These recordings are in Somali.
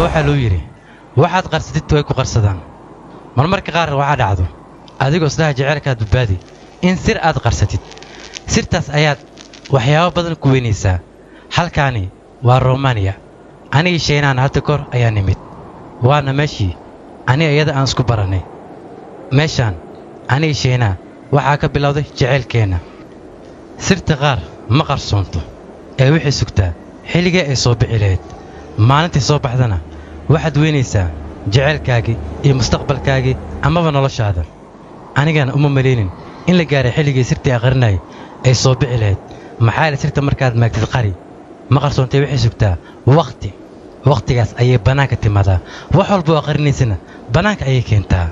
waxaa loo yidhi waxaad qarsatid way ku qarsadaan marmarka qaar waxaa dhacdo adigoo isdhaha jeceylkaad badbaadi in sir aad qarsatid sirtaas ayaad waxyaabo badan ku weynaysaa halkaani waa romaniya anigii shaynaan hadda kor ayaa nimid waana meeshii aniga iyada aan isku barannay meeshaan anigii shaynaa waxaa ka bilowday jeceylkeenna sirta qaar ma qarsoonto ee waxay sugtaa xilligee ay soo bixi lahayd maalintii soo baxdana waxaad weynaysaa jeceylkaagii iyo mustaqbalkaagii amaba noloshaada anigana uma malaynin in la gaaray xilligii sirtii aqrinayay ay soo bixi lahayd maxaa yaele sirta markaad maagtid qari ma qarsoontay waxay sugtaa wakhti wakhtigaas ayay bannaanka timaadaa wax walba oo aqrinaysana bannaanka ayay keentaa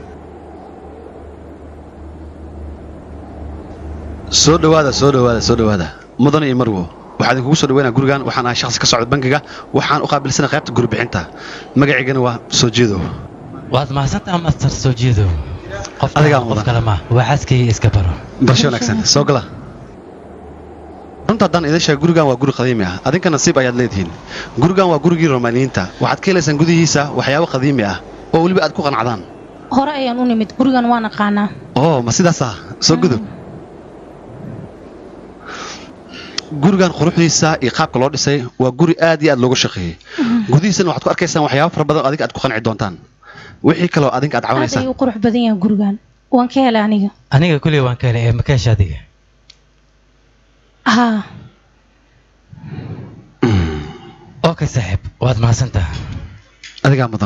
soo dhowaada soo dhowaada soo dhowaada mudan iyo marwo waxaa idinkugu soo dhaweynaa gurigan waxaan ahay shakhsi ka socda bangiga waxaan u qaabilsanay qaybta guribixinta magaciygana waa soo jeedow waad mahadsantaha master soo jeedow qof Adigaa qof mudan. kale ma waa xaaskayga iska baro barasho wanaagsan soo gala runta haddaan idin sheega gurigan waa guri qadiimi ah adinka nasiib ayaad leedihiin gurigan waa gurigii romaaniyiinta waxaad ka helaysaan gudihiisa waxyaabo qadiimi ah oo weliba aad ku qanacdaan hore ayaan u nimid gurigan waan aqaanaa oo ma sidaasa soo gudub gurigan quruxdiisa iyo qaabka loo dhisay waa guri aad iyo aad loogu shaqeeyey gudihiisana waxaad ku arkaysaan waxyaabo fara badan oo adiga aad ku qanci doontaan wixii kaloo adinka aad aad cawinaysaan ayuu u qurux badan yahay gurigan waan ka helay aniga aniga kuley waan ka helay ee ma ka hesha adiga haa okay saaxiib waad mahadsantaha adigaa mudan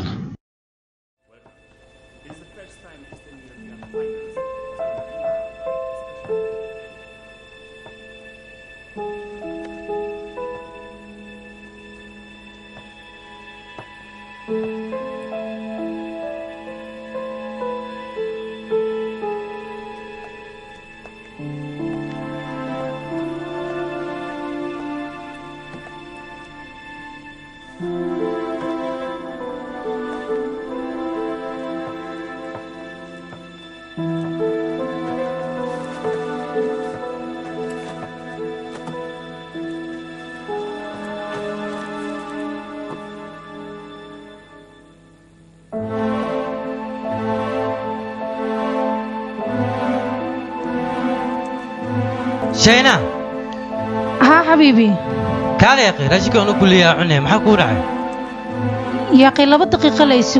shayna haa xabiibi kaale yaqi raashinka anu kulliyaa cunay maxaa kuu dhacay yaaqi laba daqiiqo la isug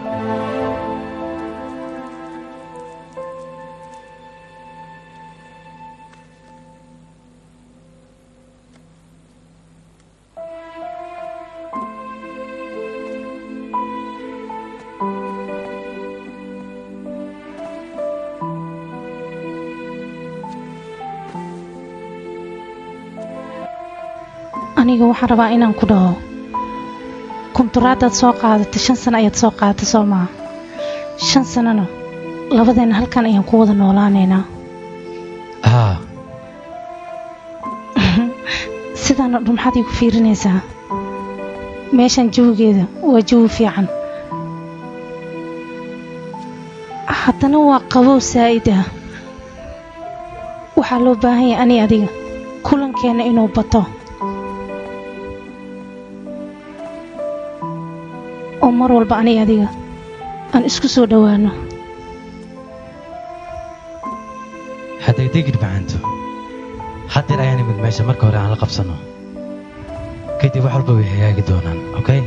aniga waxaan rabaa inaan ku dhaho kunturaadaad soo qaadatay shan sano ayaad soo qaadatay soo maha shan sanona labadeenna halkan ayaan ku wada noolaanaynaa haa sidaana dhan maxaad iigu fiirinaysaa meeshan jawigeeda waa jawi fiican haddana waa qabow saa'id ah waxaa loo baahan yahay ani adiga kulankeenna inuu bato oo mar walba ani adiga aan isku soo dhowaano haddegdegid macaanto haddeer ayaan imid meesha marka hore aan la qabsanno kadib wax walba way hagaagi doonaan okay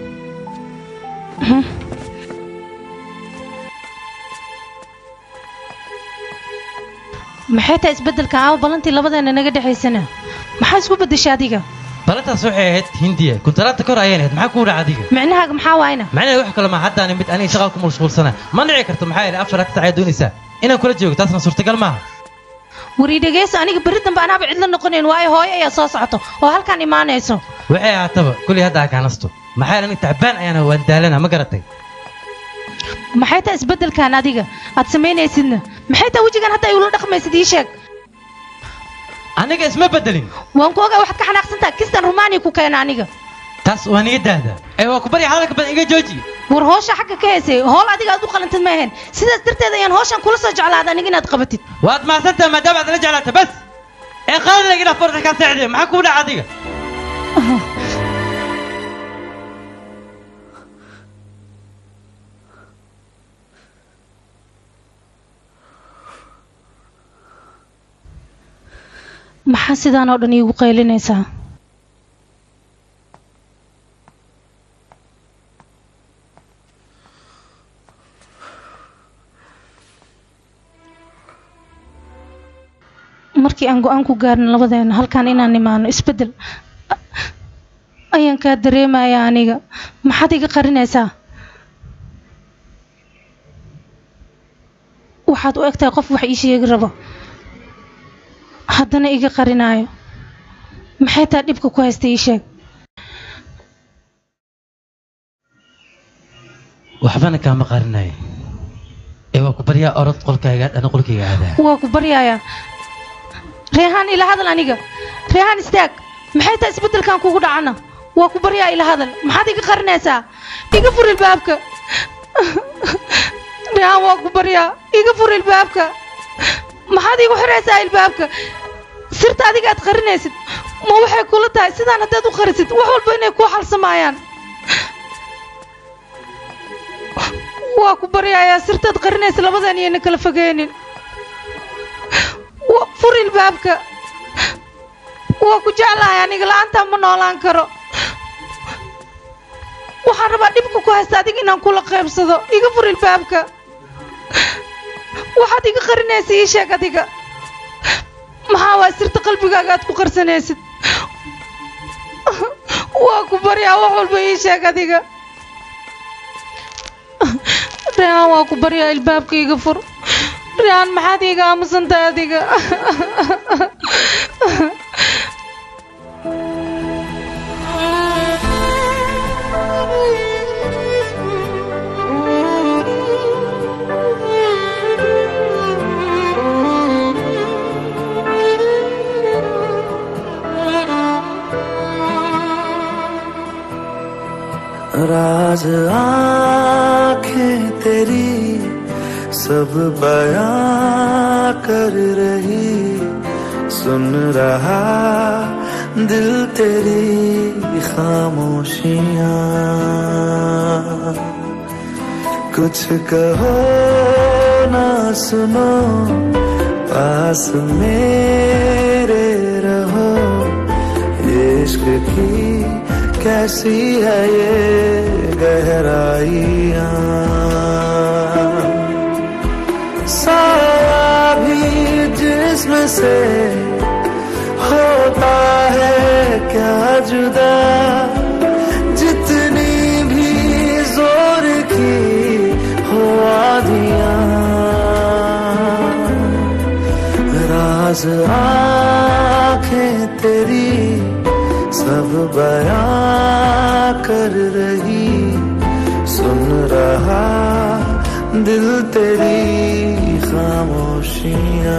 maxay tahay isbeddelka aawa ballantii labadeenna naga dhexaysana maxaa isku beddeshay adiga balantaas waxay ahayd hindiya kuntaraadta kor ayaan ahayd maxaa kuu dhaca adiga micnahaaga maxaa waayna macnaheed wax kale ma haddaan imid aniga shaqal ku mashquulsana ma dhici karto maxaa yeelay afar agta ayaad doonaysaa inaan kula joogo taasna suurtagal maaha warii dhegayso aniga berri dambe anaaba cidla noqonayn waayo hooyo ayaa soo socoto oo halkan imaanayso waxay ahaataba kuley hadda akaanasto maxaa yeelay aniga tacbaan ayaana waan daalana ma garatay maxay tahay isbeddelkan adiga aad samaynaysidna maxay tahay wejigan hadda ay ula dhaqmaysid ii sheeg aniga isma bedelin waan ku ogaa waxaad ka xanaaqsantaha kistan rumaaniya ku keena aniga taas waa niga daahdaa ee waa ku barya hadalka badan iga jooji war hoosha xagga ka heysay hool adiga aad u qalantid ma ahayn sidaas darteed ayaan hooshan kula soo jeclaada aniga inaad qabatid waad mahadsantaha maadaama aad la jeclaata bas ee qaadada igila forta kaa seexdee maxaa kuu dhaca adiga maxaa sidaan oo dhan iigu qaylinaysaa markii aan go-aan ku gaarno labadeena halkaan inaan nimaano isbeddel ayaan kaa dareemaya aniga maxaad iga qarinaysaa waxaad u egtahay qof wax ii sheegi rabo haddana iga qarinaayo maxay taa dhibka ku haysta ii sheeg waxbana kaama qarinayo ee waa ku baryaa orod qolkaaga dhana qolkayga aadaa waa ku baryayaa reehaan ila hadal aniga reehaan istaag maxay tahay isbeddelkan kugu dhacana waa ku baryaa ila hadal maxaad iga qarinaysaa iga fur ilbaabka reehaan waa ku baryaa iga fur ilbaabka maxaad igu xiraysaa ilbaabka sirta adiga aad qarinaysid ma waxay kula tahay sidaan haddaad u qarisid wax walba inay kuu xalsamayaan waa ku baryayaa sirtaad qarinaysa labadan iyayna kala fogeynin waa fur ilbaabka waa ku jeclahay aniga la-aantaa ma noolaan karo waxaan rabaa dhibka ku haysta adiga inaan kula qaybsado iga fur ilbaabka waxaad iga qarinaysa ii sheeg adiga maxaa waa sirta qalbigaaga aad ku qarsanaysid waa ku baryaa wax walba ii sheeg adiga reehaan waa ku baryaa ilbaabka iga fur reehaan maxaad iiga aamusantahay adiga राज आंखें तेरी सब बयां कर रही सुन रहा दिल तेरी खामोशियां कुछ कहो ना सुनो पास मेरे रहो इश्क की कैसी है ये गहराइयाँ साया भी जिसम से होता है क्या जुदा जितनी भी जोर की हो आधियाँ राज आंखें तेरी सब बयां कर रही सुन रहा दिल तेरी खामोशियाँ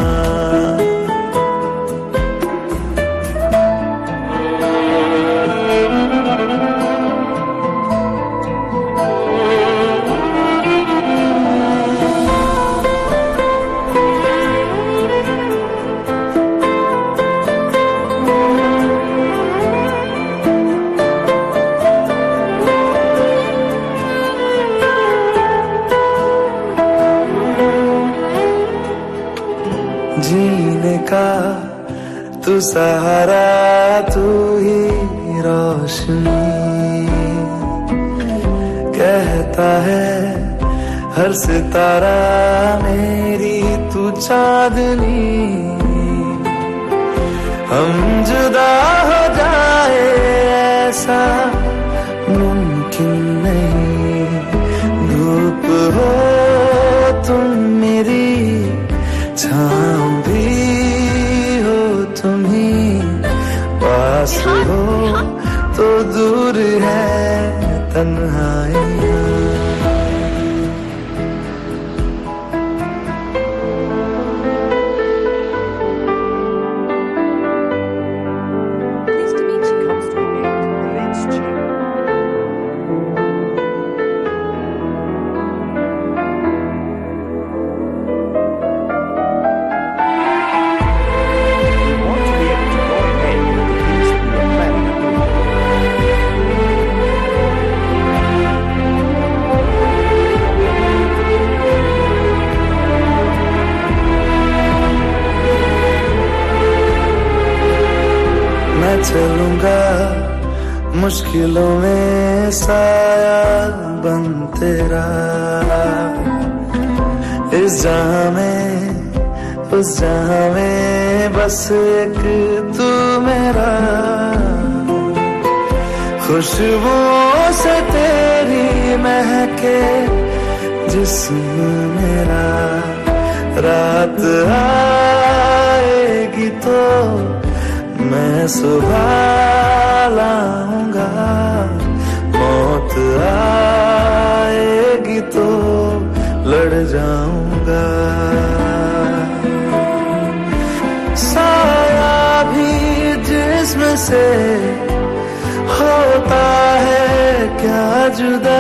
जीने का तू सहारा तू ही रोशनी कहता है हर सितारा मेरी तू चांदनी हम जुदा हो जाए ऐसा मुमकिन नहीं धूप हो तुम मेरी छाँव भी हो तुम ही पास हो तो दूर है तन्हाइयाँ Pleased to meet you comes to an end in the next chapter. You want to be able to go ahead with the things that you are planning on doing. मुश्किलों में साया बन तेरा इस जहां में उस जहां में बस एक तू मेरा खुशबुओं से तेरी महके जिस्म मेरा रात आएगी तो मैं सुबह लाऊंगा मौत आएगी तो लड़ जाऊंगा साया भी जिस्म से होता है क्या जुदा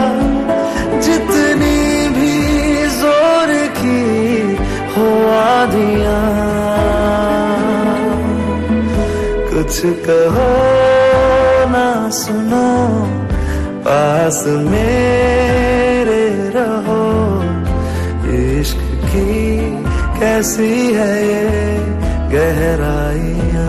जितनी भी जोर की हो आदियां कुछ कहो ना सुनो पास मेरे रहो इश्क की कैसी है ये गहराइयां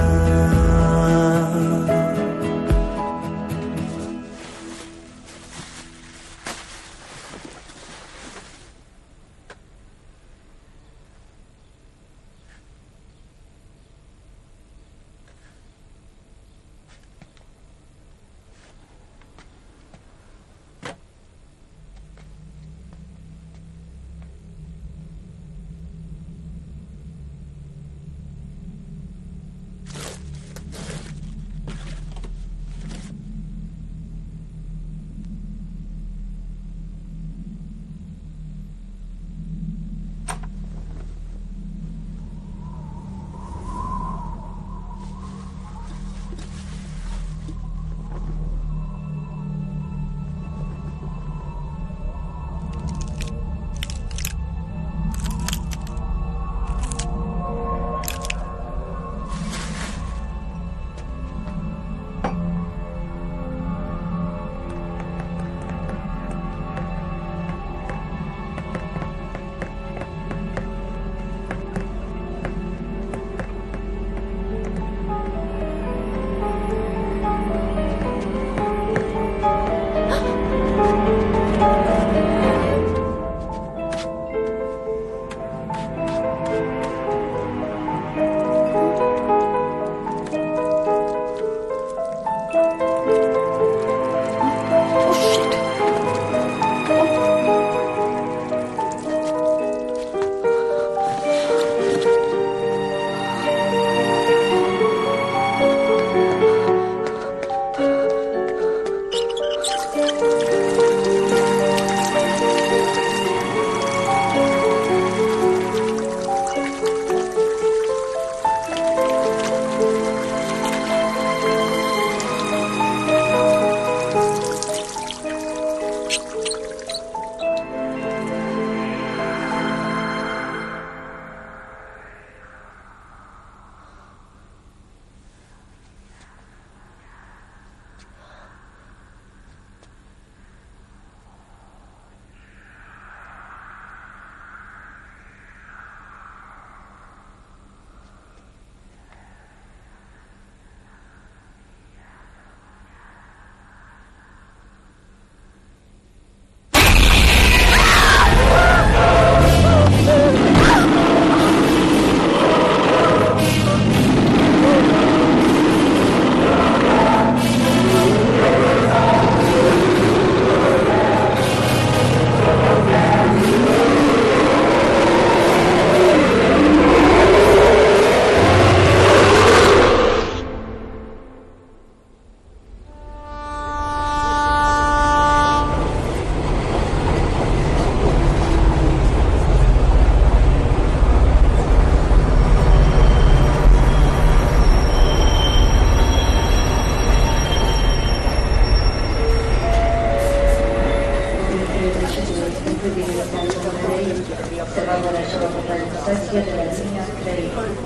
osservando la sua fotografia della linea 3.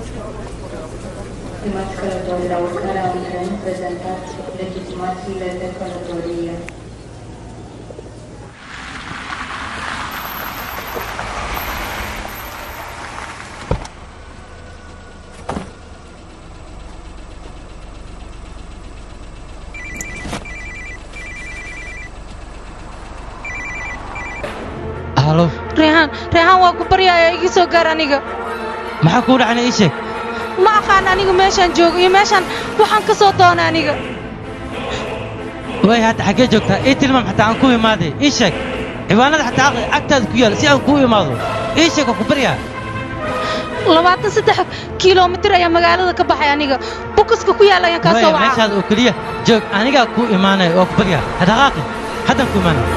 Stimați călători, la urcarea în tren, prezentați legitimațiile de călătorie. halo reehaan reehaan waa ku baryaaya igi soo gaar aniga maxaa kuu dhacna ii sheeg ma aqaan aniga meeshaan joogo iyo meeshaan waxaan ka soo doona aniga waay hadda xaggee joogtaa ii tilmaam xataa aan ku imaaday ii sheeg ciwaanada xataa aqli agtaada ku yaal si aan kuu imaado ii sheeg waa ku baryaa labaatan saddex kiiloomitir ayaa magaalada ka baxay aniga bukaska ku yaal ayaan kaa waay soo wacaa meeshaada oo keliya joog anigaa kuu imaanaya waa ku baryaa hadhaqaaqi haddaan ku imaanaya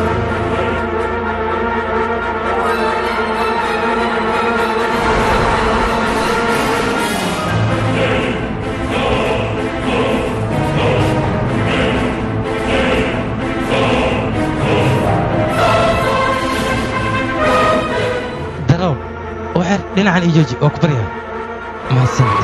darow waxeer dhinacan ii jooji waa ku baryaa mahadsanid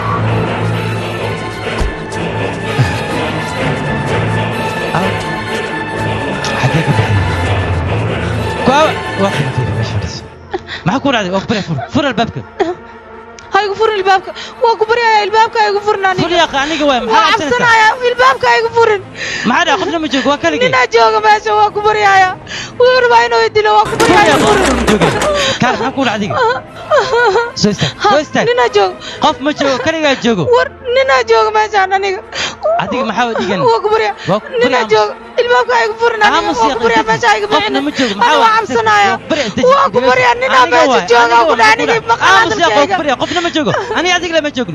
Aw. xaggee ka baxday kuawa waa kana fiiri meesha fadhiso maxaa ku dhacday waa ku baryaa fur fur albaabka ha igu furin ilbaabka waa ku baryaaya ilbaabka ha igu furin fur aniga yaaqa aniga waay waa maxaa cabsanaysaa cabsanaya ilbaabka ha igu furin maxaa dhaca qofna ma joogo waa kaligay ninaa jooga meesha waa ku baryaaya wuu rabaa inuu idilo waa ku fur baryaaya yaaqa igu qofna furin ma jooga kaar maxaa ku dhacday adiga soo istaag Ha, soo istaag ninaa jooga qof ma joogo kaligaa joogo war ninaa jooga meeshaan aniga adiga maxaa u dhigan waa ku baryaa Waa ku ninaa baryaa. jooga ilbaabka ha igu furin aniga aamus waa ku baryaa meesha ha igu qofna ma joogo ana waa cabsanaya waa ku baryaa ninaa meesha jooga ku dhaha aniga maqan hadalkayga qofna ma joogo aniga adiga lama joogno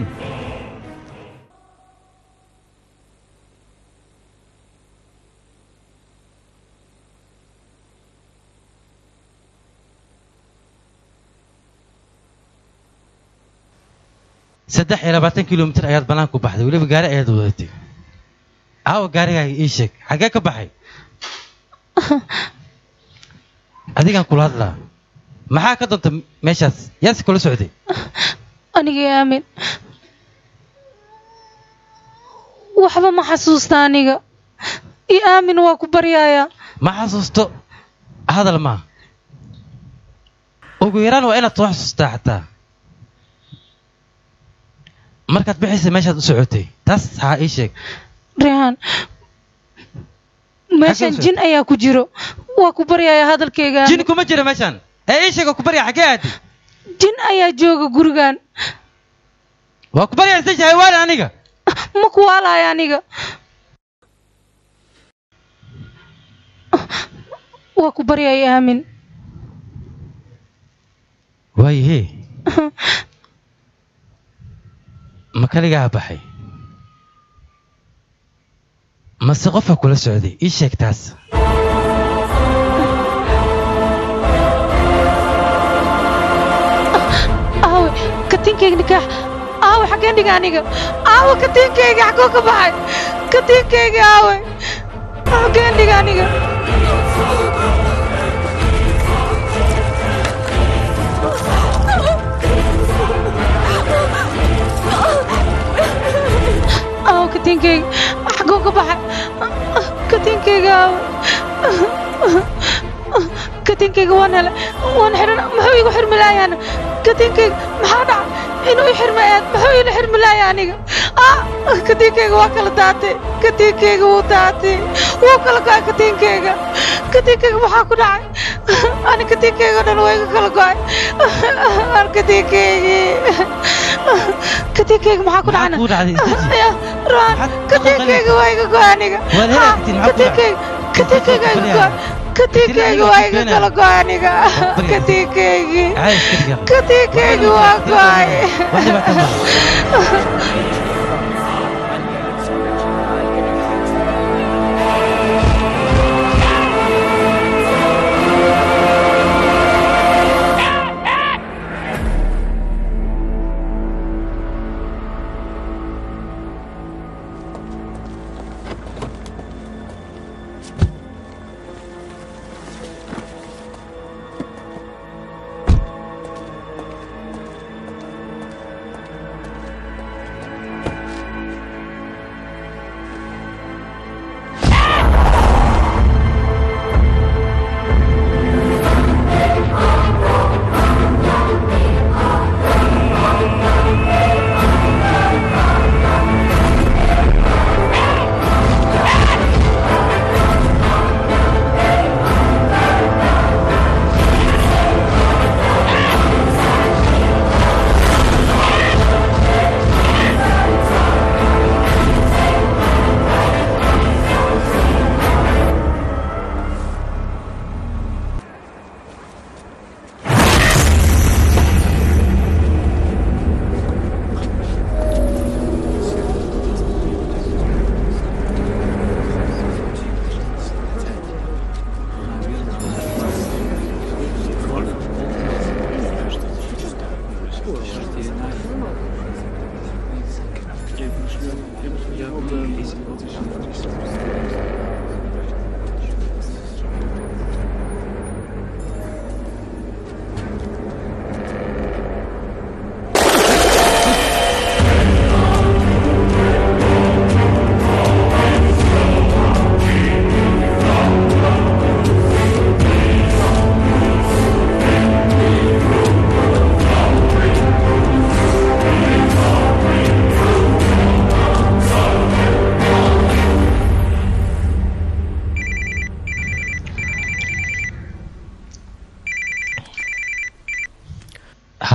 saddex iyo labaatan kilomitir ayaad bannaan ku baxday weliba gaari ayaad wadatay caawa gaarigaaga ii sheeg xaggee ka baxay adigaan kula hadlaa maxaa ka doonta meeshaas yaase kula socday aniga iyo aamin waxba ma xasuusta aniga iyo aamin waa ku baryaaya ma xasuusto hadal maa ugu yaraan waa inaad soo xasuustaa xataa markaad bixaysa meeshaad u socotay taas haa ii sheeg reehaan meeshan socotay? jin ayaa ku jiro waa ku baryaaya hadalkayga jin kuma jiro meeshaan ee ii sheeg oo ku barya xaggee aadi jin ayaa jooga gurigan waa ku baryaa isda jahawaale aniga ma ku waalaya aniga waa ku baryaaya aamin waayahee ma kaligaa baxay mase qofka kula socday ii sheeg taas aawe katiinkayga nikaax aawe xaggeen dhiga aniga aawe katiinkayga xagoo ka baxay katiinkayga aawe xaggeen dhiga aniga aawe katiinkayga xagoo ka baxay katiinkayga aawe katiinkayga waan helay waan xidhan muxuu igu xirmi laayaan katiinkayga maxaa dhacay inuu i xirma eed muxuu ila xirmi laaya aniga ah katiinkayga waa kala daatay katiinkayga wuu daatay wuu kala go'ay katiinkayga katiinkayga maxaa ku dhacay ani katiinkayga dhan waa iga kala go'ay ar katiinkaygii katiinkayga maxaa ku Maxaa dhacna kuu dhacday? Isdaji. Ya, Ron, Maxaad ku katiinkayga waa iga go'ay aniga Waad Ha, helaagtiin, maxaa ku dhacay? katiinkayga katiinkayga iga go'ay katiinkayga waa iga kala go'ay aniga Barya. katiinkaygii Cay iska dhigaa. katiinkayga waa go'ay Wax dhibaato ma laha.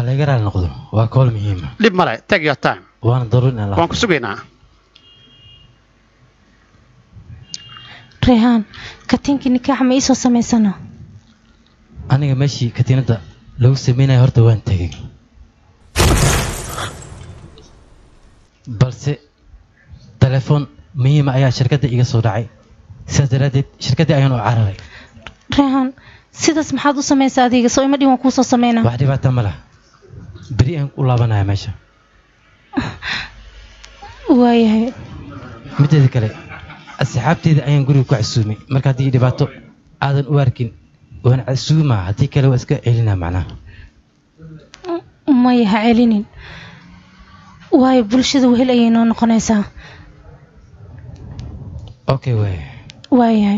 laga raali noqdo waa kool muhiima dhib male take your time waana daruuri inaan la waan ku sugaynaa reehaan katiinkii nikaaxa ma iisoo samaysana aniga meeshii katiinadda lagu sameynaya horta waan tegey balse telefoon muhiima ayaa shirkadda iga soo dhacay sidaas daraaddeed shirkaddii ayaan u cararay reehaan sidaas maxaad u samaysaa adiga soo ima dhin waan kuusoo samaynaa wax dhibaata ma laha beri aan u laabanaya meesha waayahay mideeda kale asxaabteeda ayaan guriga ku casuumay marka haddii dhibaato aadan u arkin waan casuumaa haddii kale waa iska celinaa macnaha maya ha celinin waayo bulshada wehel ayay noo noqonaysaa okay waay waayahay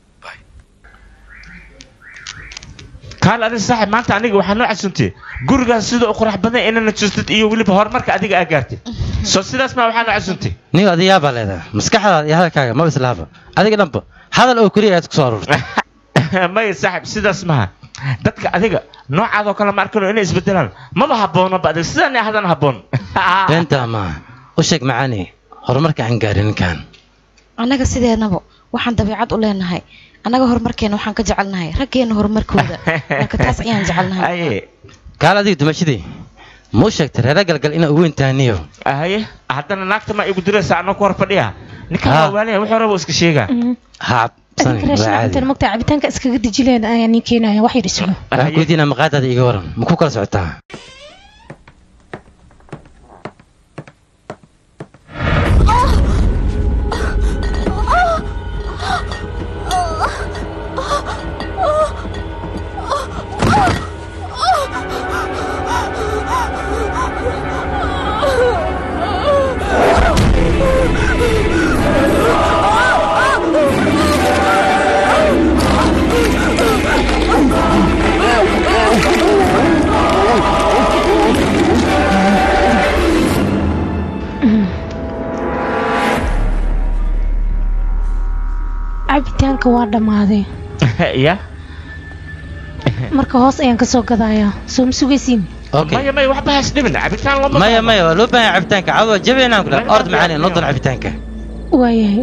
kaal adiga saaxib maanta aniga waxaa noo casuumtay gurigaas sida u qurux badan inana tustid iyo weliba horumarka adiga aa gaartid soo sidaas ma waxaa noo casuumtay nin adigaa baa leedahay maskaxdaada iyo hadalkaaga maba islaaba adiga dhanba hadal oo keliya ayaad ku soo aruurtay maya saaxib sidaas maha dadka adiga noocaadoo kale ma arkano inay isbedelaan maba habboonaba adiga sidaan hadan habboon beentaa maaha u sheeg macaani horumarka aan gaarin ninkan annaga sideednaba waxaan dabeecad u leenahay annaga horumarkeena waxaan ka jecelnahay raggeena horumarkooda marka taas ayaan jecelnahay aye kaal adiga dumashadii muu sheegtay reera galgal inaa ugu intaaniyo haye haddana naagta ma igu diraysa anoo ku hor fadhiya ninkan Ah. waa waaliya wuxuu rabo iska sheegaa ha cabsani waa caadi intan mogtaa cabitaanka iskaga dejileen ayaa nii keenaya wax yar isugu waxaan ku weydiinaa maqaadaada iga waran ma ku kala socotaa cabitaanka waa dhammaaday ya marka hoos ayaan kasoo gadayaa soo ma sugaysiin okay maya maya waxba has dhimin cabitaan looma maya baahna. maya waa loo baahan yahay cabitaanka caawa jabeynaan ku dhaha ord macaani noo doon cabitaanka waayahay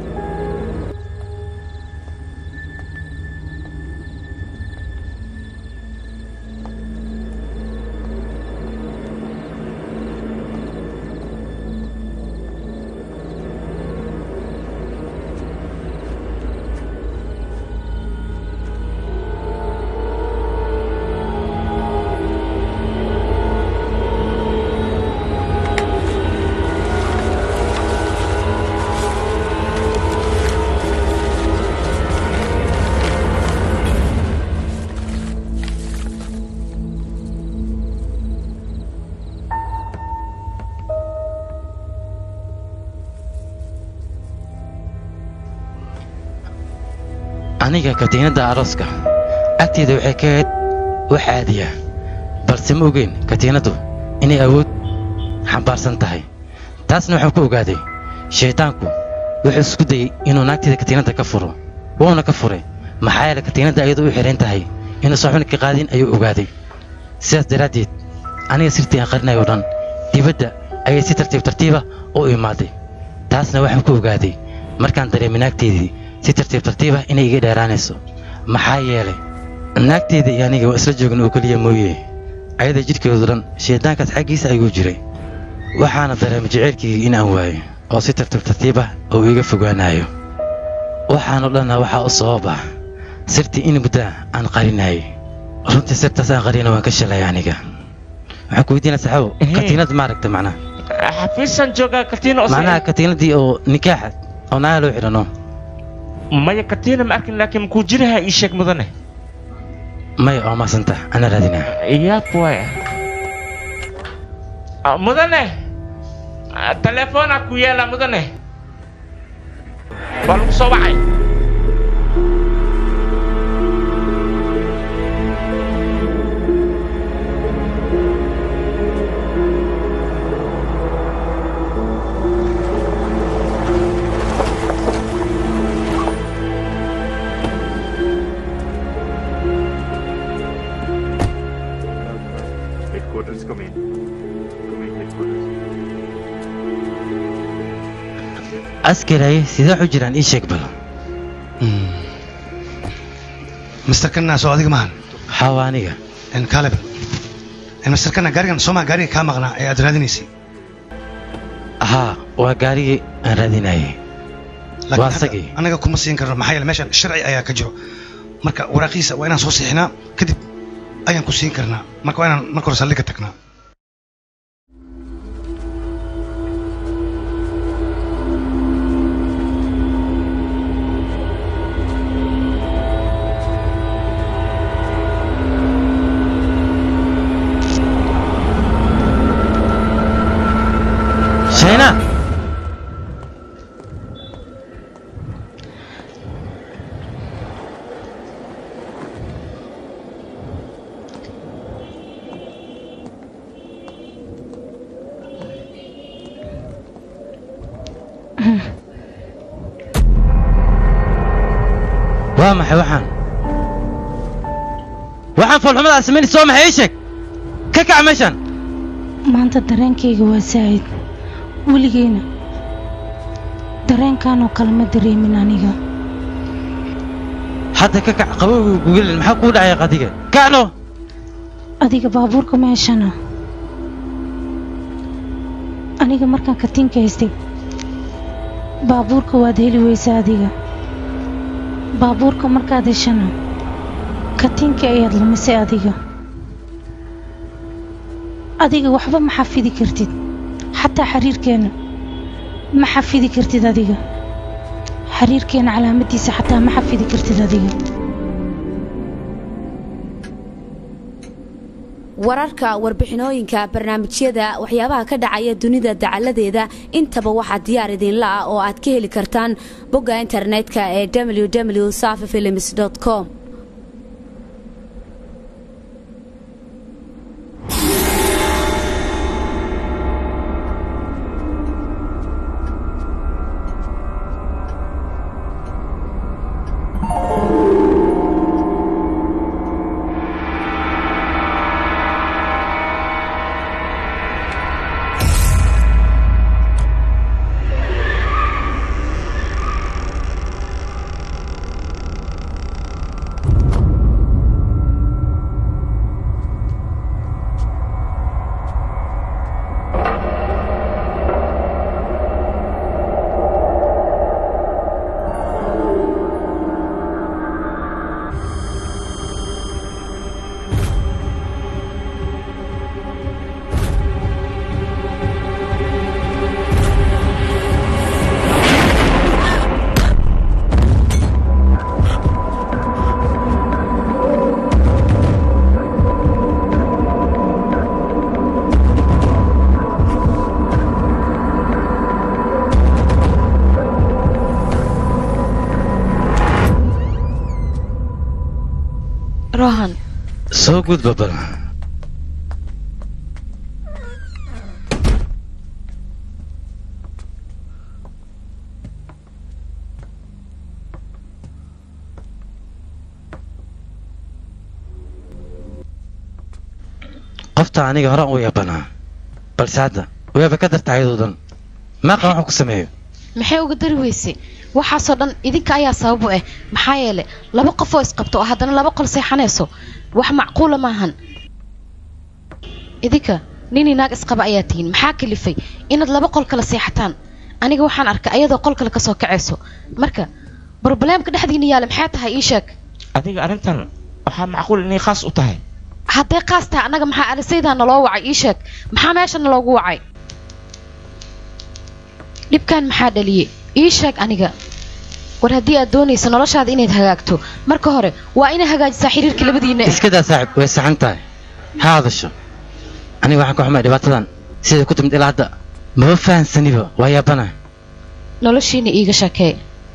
aniga katiinadda arooska agteeda waxay ka ahayd wax caadiya balse ma ogeyn katiinaddu inay awood xambaarsan tahay taasna waxaan ku ogaaday shaydaanku wuxuu isku dayey inuu naagteeda katiinadda ka furo wuuna ka furay maxaa yeele katiinadda iyadoo u xidhan tahay inuusan xubin ka qaadin ayuu ogaaday sidaas daraaddeed aniga sirtii aan qarinayo oo dhan dibadda ayay si tartiib tartiiba u imaaday taasna waxaan ku ogaaday markaan dareemay naagteedii si tartiib tartiiba inay iga dheeraanayso maxaa yeelay naagteeda iyo aniga waa isla joogin oo keliya mooye ayada jidhkeedu dhan shaydaankaas xaggiisa ayuu jiray waxaana dareemay jaceylkayga in aan waayo oo si tartiib tartiiba oo iga fogaanayo waxaanoo dhanna waxaa u sababa sirtii in mudda aan qarinayay runtii sirtaas aan qarina waan ka shalay aniga waxaan ku weydiinaa saxaabo Ehe. katiinad ma aragta macnaha xafiisan joogaa katiina oo macnaha katiinadii oo nikaaxa oo naagaha loo xidhano maya katiina ma arkin laakiin makuu jiraha ii sheeg mudane maya oo maasanta ana raadinaa yaab waay Ah, mudane Ah, telefoona ku yeela mudane waa lagu soo wacay Come in. Come in headquarters. askaraye sidee u jiraan ii sheeg bal mister kanna soo adiga maahan xawa aniga kaleb mister kanna gaarigan soomaa gaariga kaa maqnaa ee aad raadinaysay haa waa gaarigii aan raadinayay Laakiin waa hadda isagii anaga kuma siin karno maxaa yeele meeshan sharci ayaa ka jiro marka waraaqiisa waa inaan soo siixinaa kadib ayaan ku siin karnaa marka waa inaan marka hore saldhigga tagnaa shayna waa maxay waxaan waxaan foolxumada samaynaysa waa maxay ii sheeg ka kac meeshan maanta dareenkayga waa saa'id weligeyna dareenkanoo kale ma dareemin aniga hadda ka kac qabowga gugelin maxaa kuu dhacaya qadiga kacno adiga baabuurka meeshana aniga markaan katiinka haystay baabuurka waad heli weysa adiga baabuurka markaad heshana katiinka ayaad lumisay adiga adiga waxba ma xafidi kartid xataa xiriirkeenna ma xafidi kartid adiga xiriirkeenna calaamadiisa xataa ma xafidi kartid adiga wararka warbixinooyinka barnaamijyada waxyaabaha ka dhacaya dunida dacaladeeda intaba waxaa diyaar idinla ah oo aad ka heli kartaan bogga internetka ee www safifilms com rohan soo gudba bal qofta aniga horaan u yabanaa balse hadda waaba ka darta ayadoo dhan maaqan waxuu ku sameeyo maxay uga dari weysay waxaasoo dhan idinka ayaa sabab u ah maxaa yeele laba qof oo isqabto oo haddana laba qol seexanayso wax macquula maahan idinka nin naag isqaba ayaa tihiin maxaa kalifay inaad laba qol kala seexataan aniga waxaan arkay ayadoo qol kale kasoo kacayso marka brobleemka dhexdiina yaala maxay tahay ii sheeg adiga arrintan waxaa macquul inay khaas u tahay hadday qaas tahay annaga maxaa alisaydaa naloo wacay ii sheeg maxaa meesha naloogu wacay dhibkan maxaa dhaliyey ii sheeg aniga war haddii aad doonayso noloshaada inayd hagaagto marka hore waa inay hagaajisaa xiriirka labadiina iska daa saaxib way saxan tahay ha hadasho aniga waxaan ka xumay dhibaatadan siday ku timid ilaa hadda maba fahansaniba waa yaabana noloshiina iiga sheekee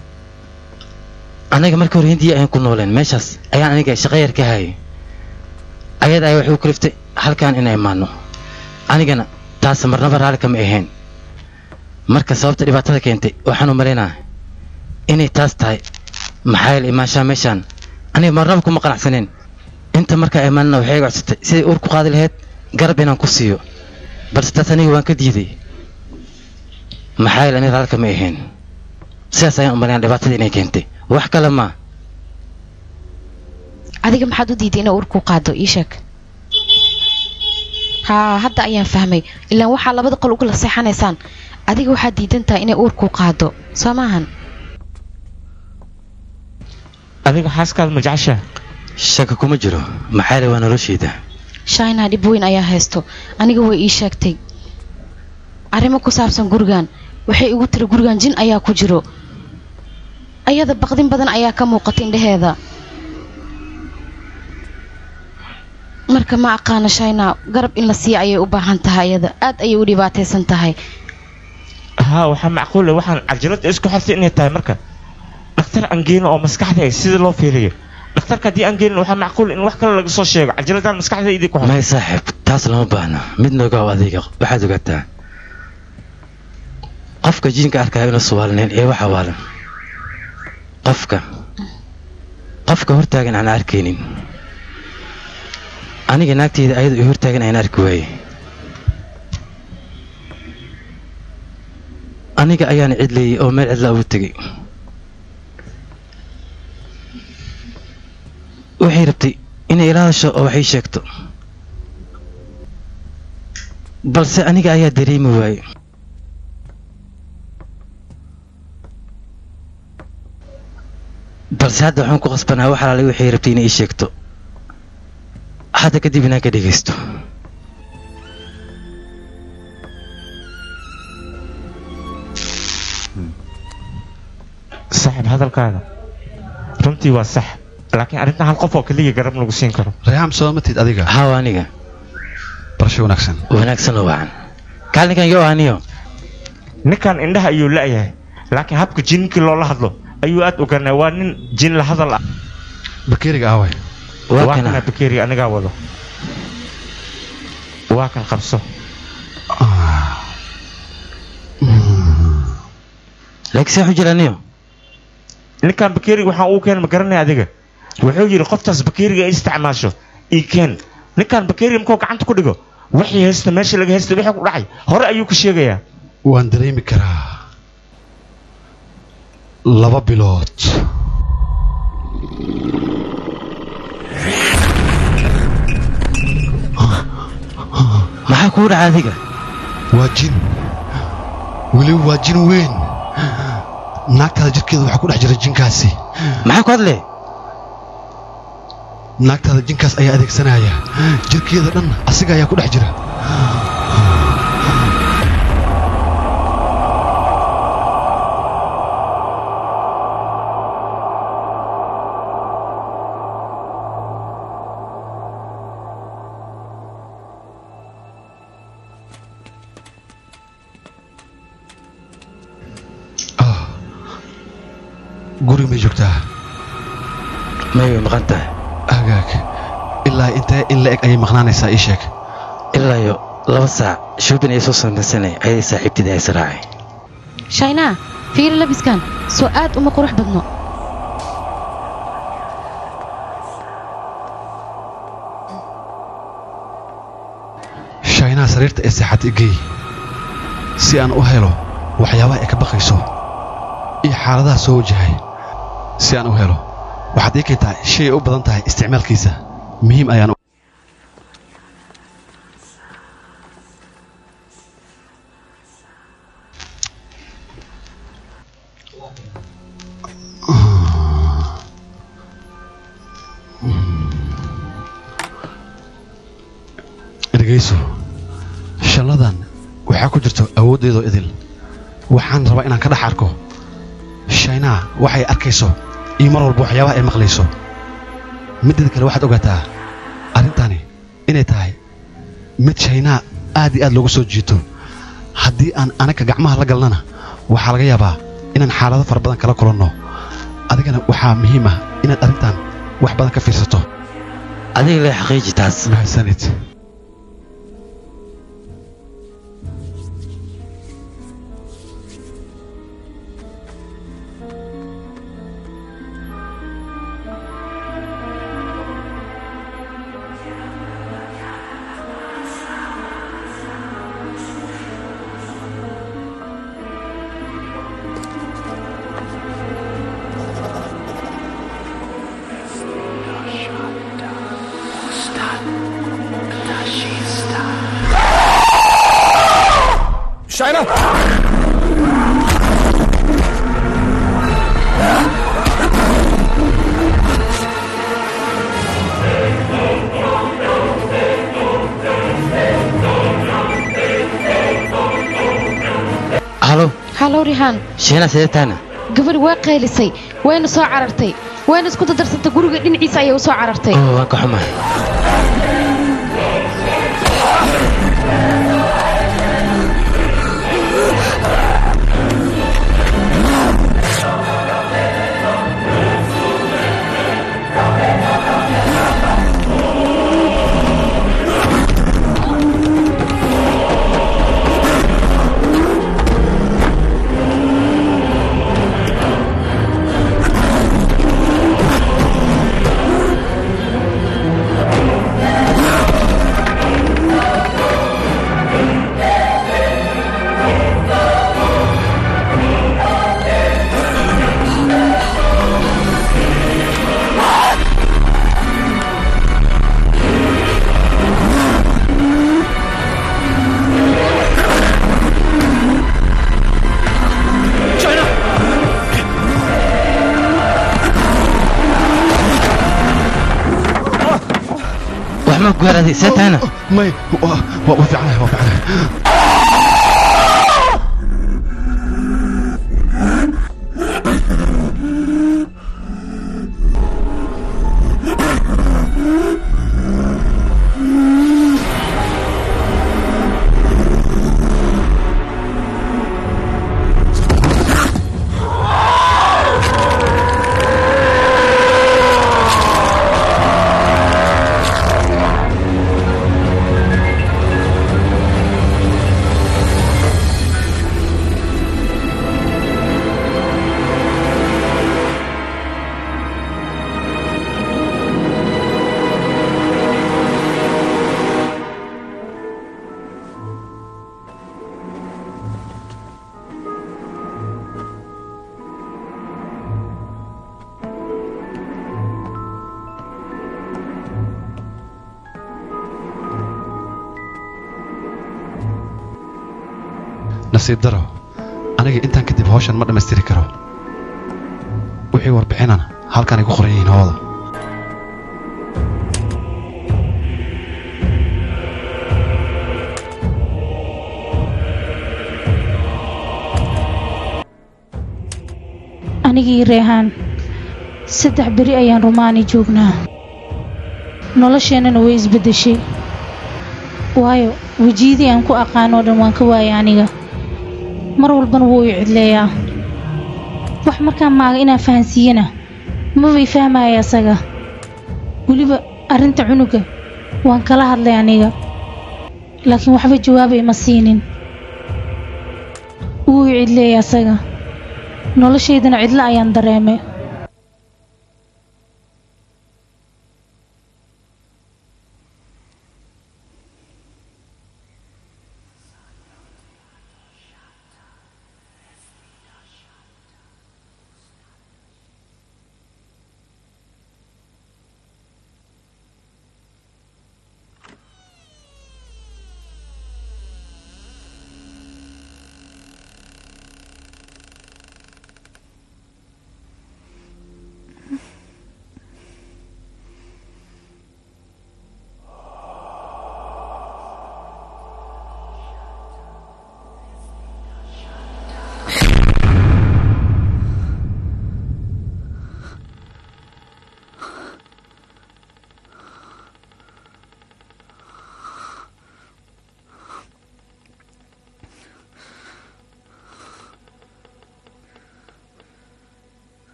aniga markii hore hindiya ayaan ku nooleen meeshaas ayaan aniga shaqo yar ka hayay ayada ayaa waxay u kaliftay halkan inay imaano anigana taas marnaba raalli kama ahayn marka sababta dhibaatada keentay waxaan u malaynaa inay taas tahay maxaa yeele imaanshaha meeshaan aniga marnaba kuma qanacsaneen inta markaa imaanana waxay iga codsatay siday uur ku qaadi lahayd garab inaan ku siiyo balse taas aniga waan ka diiday maxaa yeele aniga halka ma ahayn sidaas ayaan u malayn dhibaatada inay keentay wax kale maa adiga maxaad u diiday inay uur ku qaado ii sheeg haa hadda ayaan fahmay ilaan waxaa labada qol ugala seexanaysaan adiga waxaad diidan tahay inay uur ku qaado soo maahan adiga xaaskaada ma jeceshaa shaka kuma jiro maxaa yeele waa noloshayda shaina dhib weyn ayaa haysto aniga way ii sheegtay arrimo ku saabsan gurigan waxay igu tiri gurigan jin ayaa ku jiro ayada baqdin badan ayaa ka muuqata indhaheeda marka ma aqaano shaina garab in la siiya ayay u baahan tahay ayada aad ayay u dhibaataysan tahay haa waxaa macquul ah waxaan cajalada isku xirtay inay tahay marka dhakhtar aan geyno oo maskaxda ah sida loo fiiriyo dhakhtarka haddii aan geynin waxaa macquul in wax kale laga soo sheego cajaladaan maskaxda idii ku may saaxiib taas lama baahno mid nooga oo adiga waxaad ogaataa qofka jiinka arkaya inuu suwaalnayn ee waxa waalan qofka qofka hortaagan aan arkaynin aniga naagteyda ayada i hortaagan ayaan arki waaye aniga ayaana cidleeyey oo meel cidlaa ugu tegey waxay rabtay inay ila hadasho oo waxay sheegto balse aniga ayaa dareemi waaye balse hadda waxaan ku qasbanaa wax alaalay waxay rabtay inay ii sheegto hadda kadib inaan ka dhegaysto saaxiib hadalkaada runtii waa sax laakiin arrintan hal qof oo keliya garab lagu siin karo reexam soo matid adiga haw aniga barasho wanaagsan wanaagsan oo wacan kaalinkan yo aniyo ninkan indhaha ayuu la'yahay laakiin habka jinkii loola hadlo ayuu aad oganaa waa nin jin la hadal ah bakeeriga aaway waa kana bakeeriga anigaa wado waa kan qabso laakiin see xujir aniyo ninkan bakeeriga waxaan uu keen ma garanaya adiga wuxuu yidhi qoftaas bakeeriga ay isticmaasho ii keen ninkan bakeeriga markuu gacanta ku dhigo waxay haysta meesha laga haysta wixii ku dhacay hore ayuu ka sheegayaa waan dareemi karaa laba bilood maxaa kuu dhaca adiga waa jin weliba waa jin weyn naagtaada jirkeeda waxaa ku dhex jira jinkaasi maxaa ku hadle naagtaada jinkaas ayaa adeegsanaya jirkeeda dhan asiga ayaa ku dhex jira guri may joogtaa may way maqan tahay hagaag ilaa intee in la eg ayay maqnaanaysaa ii sheeg ilaa iyo laba saac shoobin ay soo samaysanay ayay saaxiibtidii ay israacay shaynaa fiiri labiskan soo aad uma qurux badno shaynaa sariirta ee seexad igey si aan u helo waxyaabaha ay ka baqayso iyo xaaladaha soo wajahay si aan u helo waxaad ii keentaa shay ay u badan tahay isticmaalkiisa muhiim ayaan dhegayso shalladan waxaa ku jirto awooddeedoo idil waxaan rabaa inaan ka dhex arko shaynaa waxay arkayso iyo mar walba waxyaabaha ay maqlayso middeeda kale waxaad ogaataa arrintani inay tahay mid shaynaa aad iyo aad loogu soo jiito haddii aan anaga gacmaha la galnana waxaa laga yaabaa inaan xaalado fara badan kala kulanno adigana waxaa muhiim ah inaad arrintan wax badan ka fiirsato adiga lee xaqiiji taas mahadsanid Shiner! halo halow rihaan shiina sidee tahana gabadh waa qaylisay wayna soo carartay wayna isku dadarsantay guriga dhinaciisa ayay u soo carartay oo waan ka xumahay wax ma gaaraday see tahana may waa waa fiicanahay waa fiicanahay nasiib daro aniga intaan kadib hawshan ma dhammaystiri karo wixii warbixinana halkanay ku qoran yihiin hooda anigii reehaan saddex beri ayaan rumaani joognaa nolosheennana way isbeddeshay waayo wejiyadii aan ku aqaanoo dhan waan ka waayay aniga mar walbana wuu i cidleeyaa wax markaan maaga inaan fahansiiyana mabay fahmaya asaga weliba arrinta cunuga waan kala hadlay aniga laakiin waxba jawaabay ma siinin wuu i cidleeyay asaga noloshaydana cidlo ayaan dareemay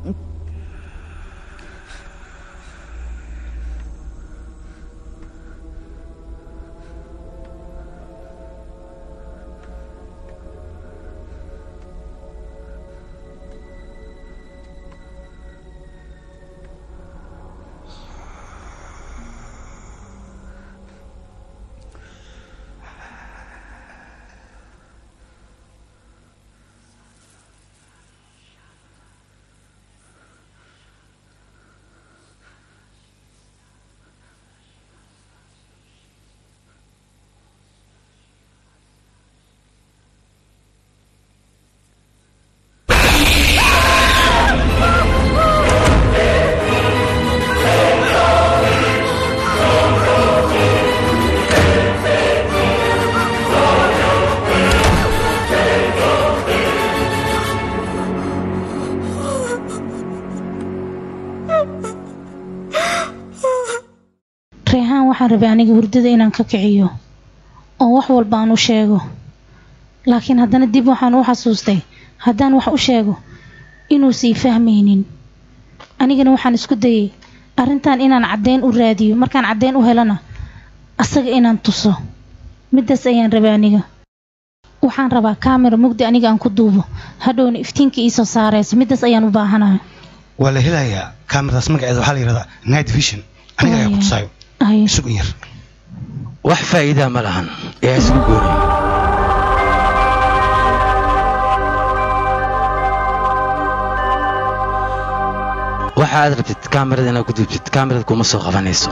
reehaan waxaan rabay aniga hurdada inaan ka kiciyo oo wax walba aan u sheego laakiin haddana dib waxaan u xasuustay haddaan wax u sheego inuusii fahmaynin anigana waxaan isku dayay arrintan inaan caddeyn u raadiyo markaan caddeyn u helana asaga inaan tuso middaas ayaan rabay aniga waxaan rabaa kaamera mugdi aniga aan ku duubo hadhowna iftiinka iisoo saarayso middaas ayaan u baahanahay waa la helayaa kaamiradaas magaceeda waxaa la yidhahdaa night vision aniga ayaa ku tusaayo sug in yar wax faa'iidaa ma lahan ee isugu gooni waxa aad rabtid kaamirada inaad ku duubtid kaamirada kuma soo qabanayso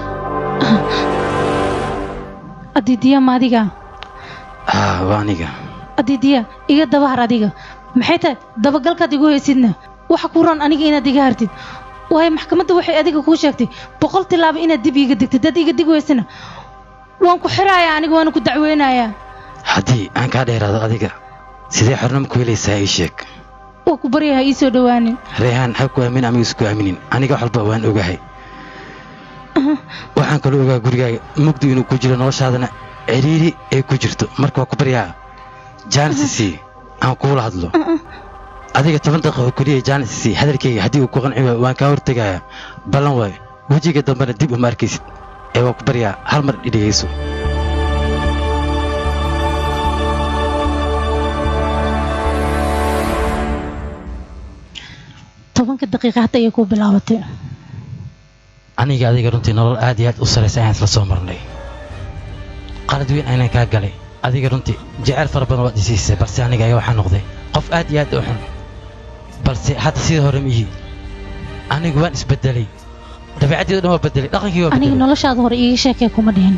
adidiya ma adiga haa waa aniga adidiya iga dabahar adiga maxay tahay dabagalkaad igu haysidna waxa ku ron aniga inaad iga hartid waayo maxkamadda waxay adiga kuu sheegtay boqol tilaabo inaad dib iiga digtid dad iga dig weysana waan ku xirayaa aniga waana ku dacweynayaa haddii aan kaa dheeraado adiga sidee xornimo ku helaysaa ii sheeg waa ku baryaha ii soo dhowaanin reehaan ha ku aamin amiga isku aaminin aniga wax walba waan ogahay waxaan kaloo ogaa gurigaaga mugdi inuu ku jiro noloshaadana ciriiri ay ku jirto marka waa ku baryaa jaanisisi aan kuula hadlo adiga toban daqiiqa oo keliya jaanisisi hadalkayga haddii uu ku qanci waayo waan kaa hortegayaa ballan waayo wejiga dambena dib uma arkaysid ee waan ku baryaa hal mar idhigayso tobanka daqiiqa hadda ayay kuu bilaabatay aniga adiga runtii nolol aad iyo aad u saraysa ayaan isla soo marnay qalad weyn aynan kaa galay adiga runtii jeceyl fara badan waad isiisay balse aniga ayaa waxaa noqday qof aad iyo aad u xun balse hadda sidii hore miyi anigu waan isbedelay dabeecaddeedu dhan waa bedelay dhaqankii waa aniga bedelay noloshaada hore iiga sheekee kuma dhihin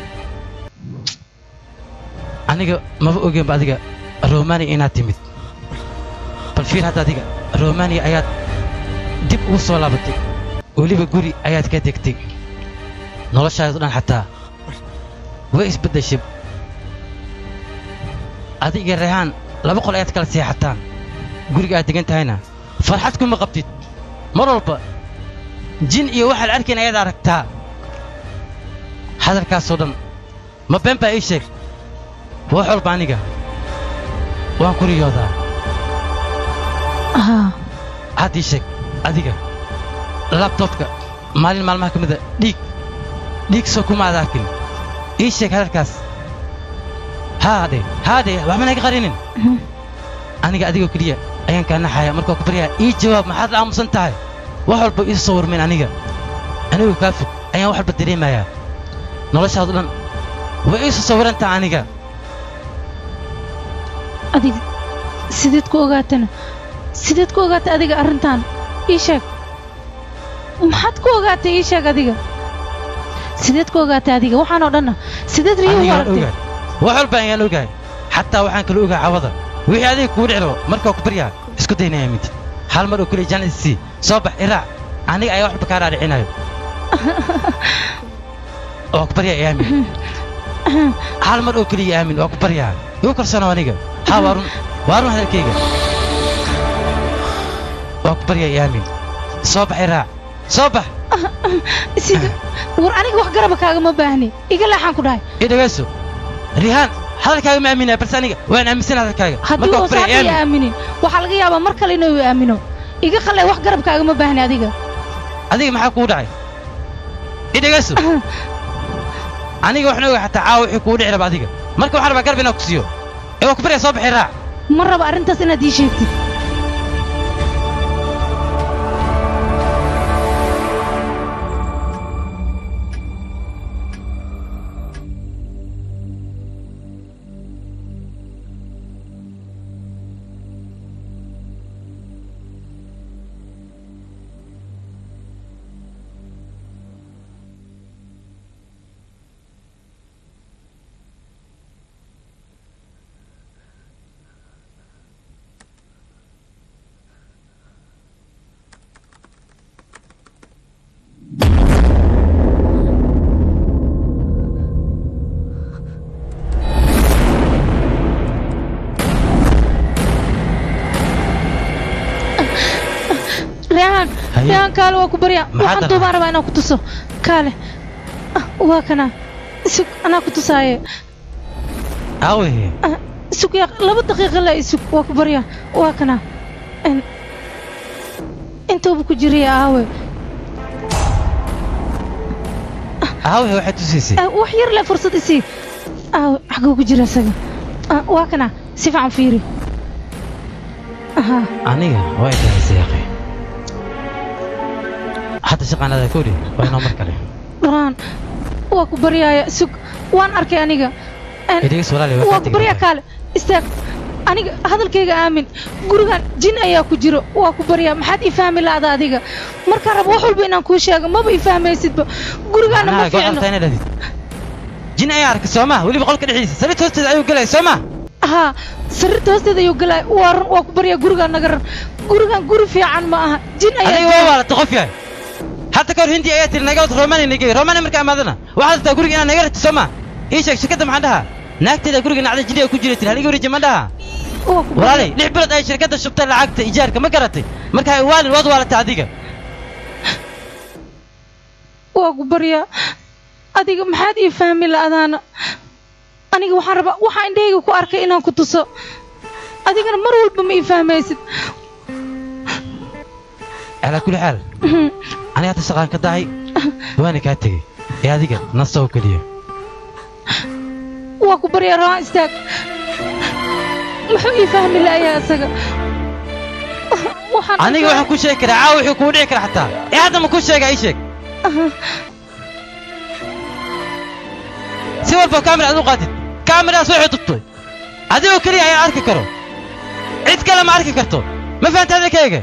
aniga maba ogeenba adiga romania inaad timid bal fiir hadda adiga romania ayaad dib ugu soo laabatay weliba guri ayaad ka degtay noloshaadu dhan xataa way isbeddeshay adiga rehaan laba qol ayaad kala seexataan guriga aad degan tahayna farxad kuma qabtid mar walba jin iyo waxaa la arkayn ayaad aragtaa hadalkaasoo dhan ma been baa ii sheeg wax walba aniga waan ku riyoodaa haa had ii sheeg adiga labtobka maalin maalmaha ka mida dhiig dhiig soo kuma aad arkin ii sheeg hadalkaas haade haade waxba naga qarinin aniga adigoo keliya ayaan kaa naxaya markaa ku baryaa ii jawaab maxaad la aamusan tahay wax walba ii soo warmayn aniga anigoo kaa fog ayaan wax walba dareemayaa noloshaadu dhan way ii soo sawirantaa aniga adiga sideed ku ogaatana sideed ku ogaatay adiga arrintan ii sheeg maxaad ku ogaatay ii sheeg adiga sideed ku ogaatay adiga waxaan oo dhanna sideed riyo u anigaan aragtay ogahay wax walba ayaan ogahay xataa waxaan kala ogahay cawada wixii adiga kugu dhici rabo markaa ku baryaa isku daynaya mid hal mar oo keliya jaanisisi soo bax iraac aniga ayaa waxba kaa dhaadhicinayo waa ku baryaa aamin hal mar oo keliya aamin waa ku baryaa igu kalsoonow aniga haa waa run waa run hadalkayga waa ku baryaa aamin soo bax iraac soo bax sida war aniga wax garaba kaagama baahni iga leexaan ku dhahay ii dhegayso rihaan hadalkaaga ma aaminaya balse aniga waan aaminsan hadalkaaga haddii markaa ku uusan baryaa hadda i aamin aaminin waxaa laga yaabaa mar kale inuu i aamino iga qalay wax garabkaagama baahni adiga adiga maxaa kugu dhacay i dhegayso aniga waxna oga xataa caawa wixii kugu dhici raba adiga marka waxaan rabaa garab inaan ku siiyo ee waa ku baryaa soo baxay raac ma raba arrintaas inaad ii sheegtid reehaan Haye. reehaan kaale waa ku baryaa Maxaa waxaan dana? duubaan rabaa inaan ku tuso kaale Ah, waa kana sug anaa ku tusaaye aawe sug yaa laba daqiiqa la isug waa ku baryaa waa kana En- intuuba ku jiraya aawe aawe waxaad tusaysay Ah, wax yar le fursad isii aawe xaguu ku jira isaga Ah, waa kana si fiican fiiri aha aniga waa intahaysay yaqay hadda shaqaanada koodhi waa inoo mar kale dharaan waa ku baryaaya sug waan arkay aniga En- idhigas walaali waa waa kaa ku tegi baryaa doontaa. kaale istaag aniga hadalkayga aamin gurigan jin ayaa ku jiro waa ku baryaa maxaad ii fahmi la'da adiga markaan rabo wax walba inaan kuu sheego maba ii fahmaysidba gurigaana ma Macnaha go'aan fiicno tahay inaad hadid jin ayaa arkay soo ma weliba qolka dhexdiisa sariirta hoosteeda ayuu gelaya soo ma haa sariirta hoosteeda ayuu galay waa run waa ku baryaa gurigaan naga rar gurigan guri fiican ma aha jin adiga ayaa waa waalata qof yahay hadda kahor hindi ayaa tiri naga wad romani nagey romani markaa imaadana waxaad rabtaa guriga inaad naga rati soo ma ii sheeg shirkadda maxaan dhahaa naagteeda guriga nacda jiniga ku jira tiri haliga wareeji ma dhaha waa ku walaalay lix bilood ay shirkadda shubtay lacagta ijaarka ma garatay marka ay waalin waad waalatay adiga waa ku baryaa adiga maxaad ii fahmi la'daana aniga waxaan rabaa waxaa indhahayga ku arkay inaan ku tuso adigana mar walba ma ii fahmaysid calaa kulli xaal aniga hadda shaqaan ka dahay waana kaa tegey ee adiga nasta oo keliya waa ku baryaa rawaan istaag muxuu ii fahmi la'yaa isaga waxaan aniga waxaan ku sheegi karaa caawa wuxuu kugu dhici kara xataa ee hadda ma ku sheega ii sheeg si walba kaamira aad u qaadid kaamiraas waxay tubtay adigoo keliya ayaa arki karo cid kale ma arki karto ma fahanta hadalkayga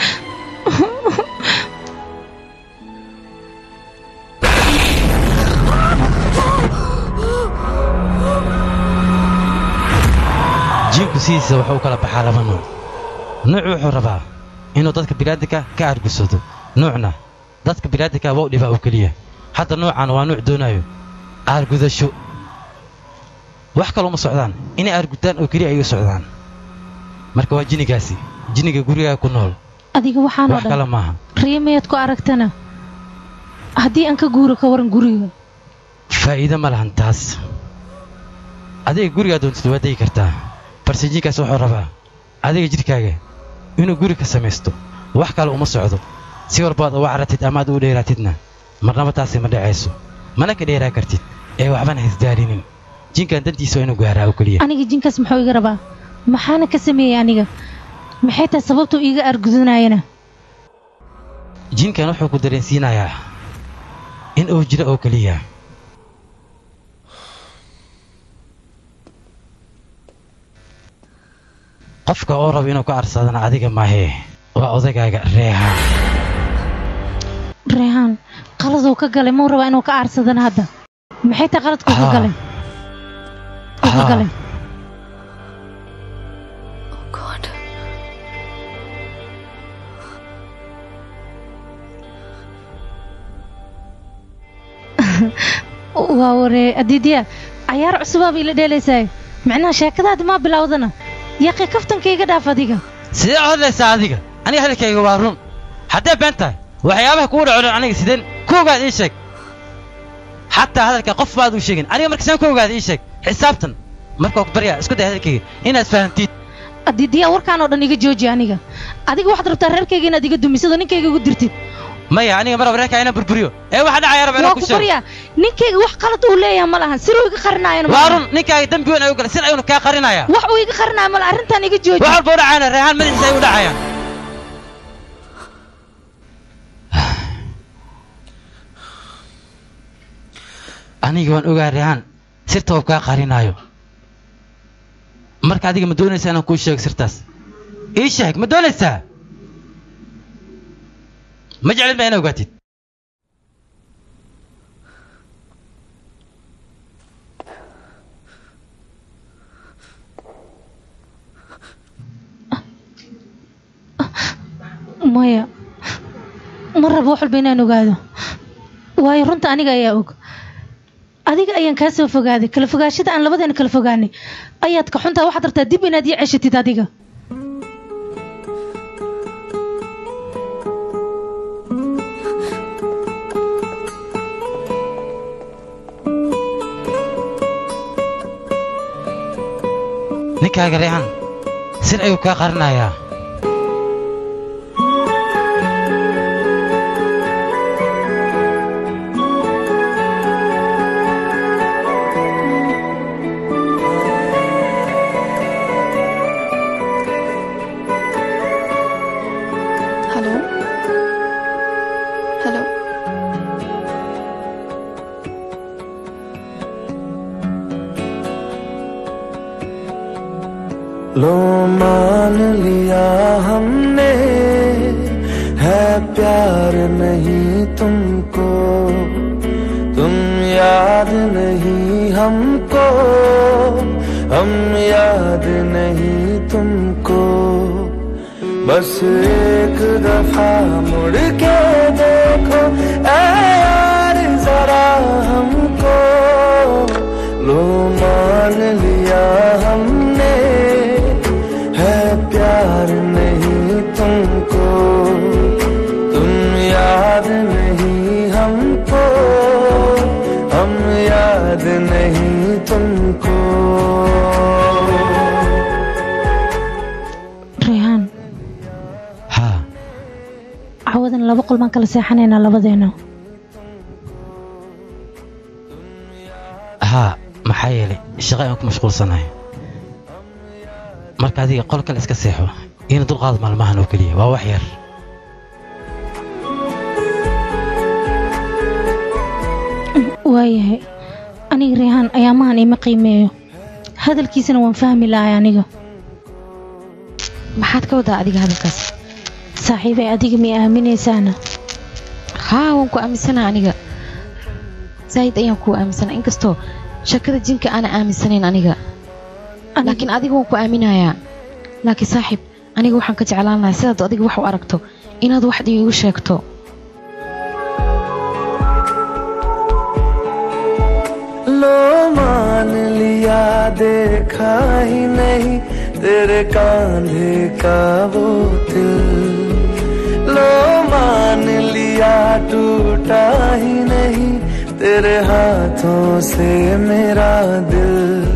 jiinku sidiisa wuxuu u kala baxaa laba nuuc nuuc wuxuu rabaa inuu dadka bini'aadamka ka argusado nuucna dadka bini'aadamka waa u dhibaa oo keliya hadda nuucan waa nuuc doonayo aargudasho wax kale uma socdaan inay aargudaan oo keliya ay u socdaan marka waa jinigaasi jiniga gurigaa ku nool adiga waxaan oo wax kale dhan maaha riimayaad ku aragtana haddii aan ka guuro ka waran guriga faa'iido ma lahan taas adiga gurigaa doontid waa degi kartaa balse jinkaas wuxuu rabaa adiga jidhkaaga inuu guri ka samaysto wax kale uma socdo si walbaad uga caratid ama aad u dheeraatidna marnaba taasi ma dhacayso mana ka dheeraa kartid ee waxbana haisdaalinin jinkan dantiisa waa inuu gaaraa oo keliya aniga jinkaas muxuu iga rabaa maxaana ka sameeyey aniga maxay tahay sababtuu iiga argudanayana jinkan wuxuu ku dareensiinayaa in uu jiro oo keliya qofka oo raba inuu ka arsadana adiga maahee waa odagaaga reehaan reehaan qaladuu ka galay muu rabaa inuu ka aarsadana hadda maxay tahay qaladkuu ka Haa. galay uu ka Haa. galay waa waree adiidya cayaar cusubaaba ila dheelaysaay macnaha sheekadaadi maa bilowdana yaqi kaftanka iga dhaaf adiga sidee u hadlaysaa adiga aniga hadalkayga waa run haddee been tahay waxyaabaha kugu dhaco dhan aniga sideen ku ogaad ii sheeg xataa hadalka qof baad u sheegin aniga marka saan ku ogaad ii sheeg xisaabtan markaa ku baryaa isku day hadalkayga inaad fahamtid haddii diyaa warkaan oo dhan iga jooji aniga adiga waxaad rabtaa reerkayga inaad iga dumisado ninkayga igu dirtid maya aniga maraba reerkaa inaan burburiyo ee waxa dhacaya raba waa inaan ku ku sheego baryaa ninkayga wax qalad uu leeyahay ma lahan siruu iga qarinaayana ma waa lahan. run ninkaaga dembi weyn ayuu galay sir ayuuna kaa qarinaya wax uu iga qarinaayo ma lahan arrintan iga jooji wax walba u dhacayana reehaan madaxiisa ay u dhacayaan aniga waan ogaa reehaan sirta uu kaa qarinaayo marka adiga ma doonaysaa inaan kuu sheego sirtaas ii sheeg ma doonaysaa ma jeclid ma inaa ogaatid maya ma rabo wax walba inaan ogaado waayo runta aniga ayaa og adiga ayaan kaa soo fogaaday kala fogaashada aan labadeena kala fogaanay ayaad ka xuntaa waxaad rabtaa dib inaad ii ceshatid adiga ninkaaga reehan sir ayuu kaa qarinayaa hello hello लो मान लिया हमने है प्यार नहीं तुमको तुम याद नहीं हमको हम याद नहीं तुमको बस एक दफा मुड़ के देखो ऐ यार जरा हमको लो मान लिया हमने है प्यार नहीं तुमको तुम याद नहीं हमको हम याद नहीं तुमको reehaan haa cawadan laba qol baan kala seexanaynaa labadeena haa maxaa yeelay shaqo ayaan ku mashquulsanahay marka adiga qol kale iska seexo iina dulqaad maalmahan oo keliya waa wax yar waayahay aniga reehaan ayaamahan ima qiimeeyo hadalkiisana waan fahmi lahay aniga maxaad ka wadaa adiga hadalkaas saaxiibay adiga mi aaminaysaana haa waan ku aaminsanaha aniga zaa'id ayaan kuu aaminsana inkastoo shakada jinka aana aaminsanayn aniga laakiin adiga waan ku aaminayaa laakiin saaxiib aniga waxaan ka jeclaan lahaa sidaad adiga wax u aragto inaad wax iigu sheegto लो मान लिया देखा ही नहीं तेरे कांधे का वो दिल लो मान लिया टूटा ही नहीं तेरे हाथों से मेरा दिल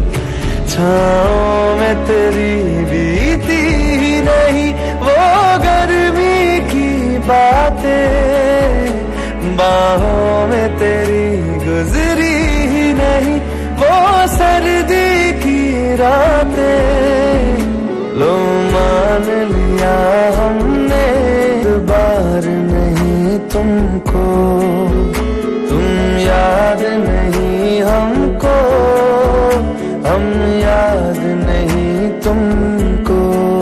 छाओ में तेरी बीती ही नहीं वो गर्मी की बातें बाहों में तेरी गुजरी ही नहीं वो सर्दी की रातें लो मान लिया हमने बार नहीं तुमको तुम याद नहीं हमको हम याद नहीं तुमको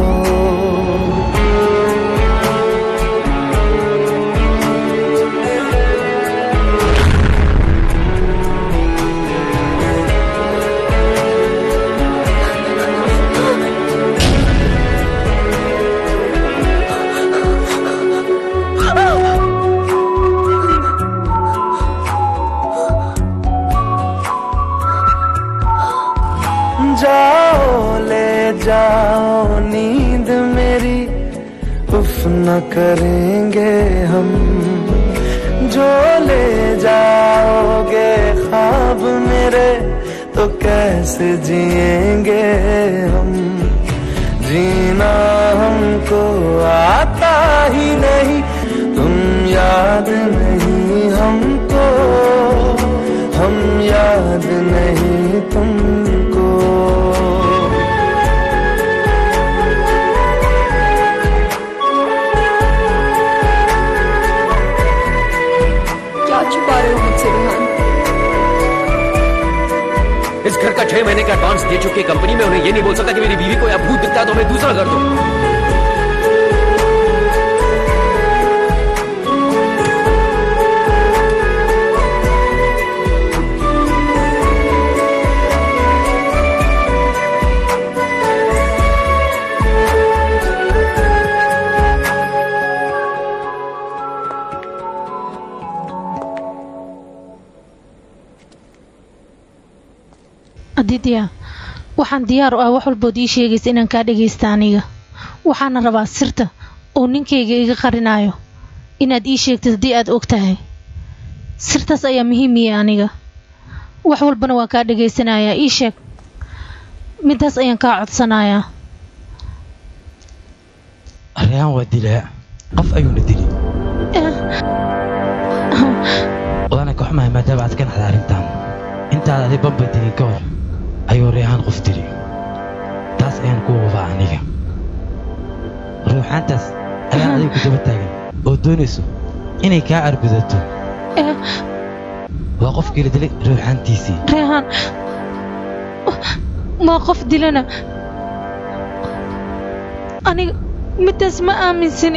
जाओ ले जाओ नींद मेरी उफ न करेंगे हम जो ले जाओगे ख्वाब मेरे तो कैसे जिएंगे हम जीना हमको आता ही नहीं तुम याद नहीं हमको हम याद नहीं तुमको क्या छुपा रहे हो मुझसे रेहान इस घर का छह महीने का एडवांस दे चुकी कंपनी में उन्हें ये नहीं बोल सकता कि मेरी बीवी को या भूत दिखता है तो मैं दूसरा घर दूं aditya waxaan diyaar u ah wax walbood ii sheegaysa inaan kaa dhagaysta aniga waxaana rabaa sirta oo ninkayga iga qarinayo inaad ii sheegtid haddii aad og tahay sirtaas ayaa muhiim ii aniga wax walbana waan kaa dhagaysanayaa ii sheeg midaas ayaan kaa codsanayaa reehan waa dilaa qof ayuuna dili wadana ka xumahay maadaama aad ka naxda arrintan intaad adi bamba dilin ka hor ayuu reehaan qof dili taas ayaan ku wabaa aniga ruuxaantaas ayaan adiga ku daba taagan oo doonayso inay kaa argudato waa qofkii la dilay ruuxaantiisii reehaan waa qof dilana aniga midaas ma aaminsani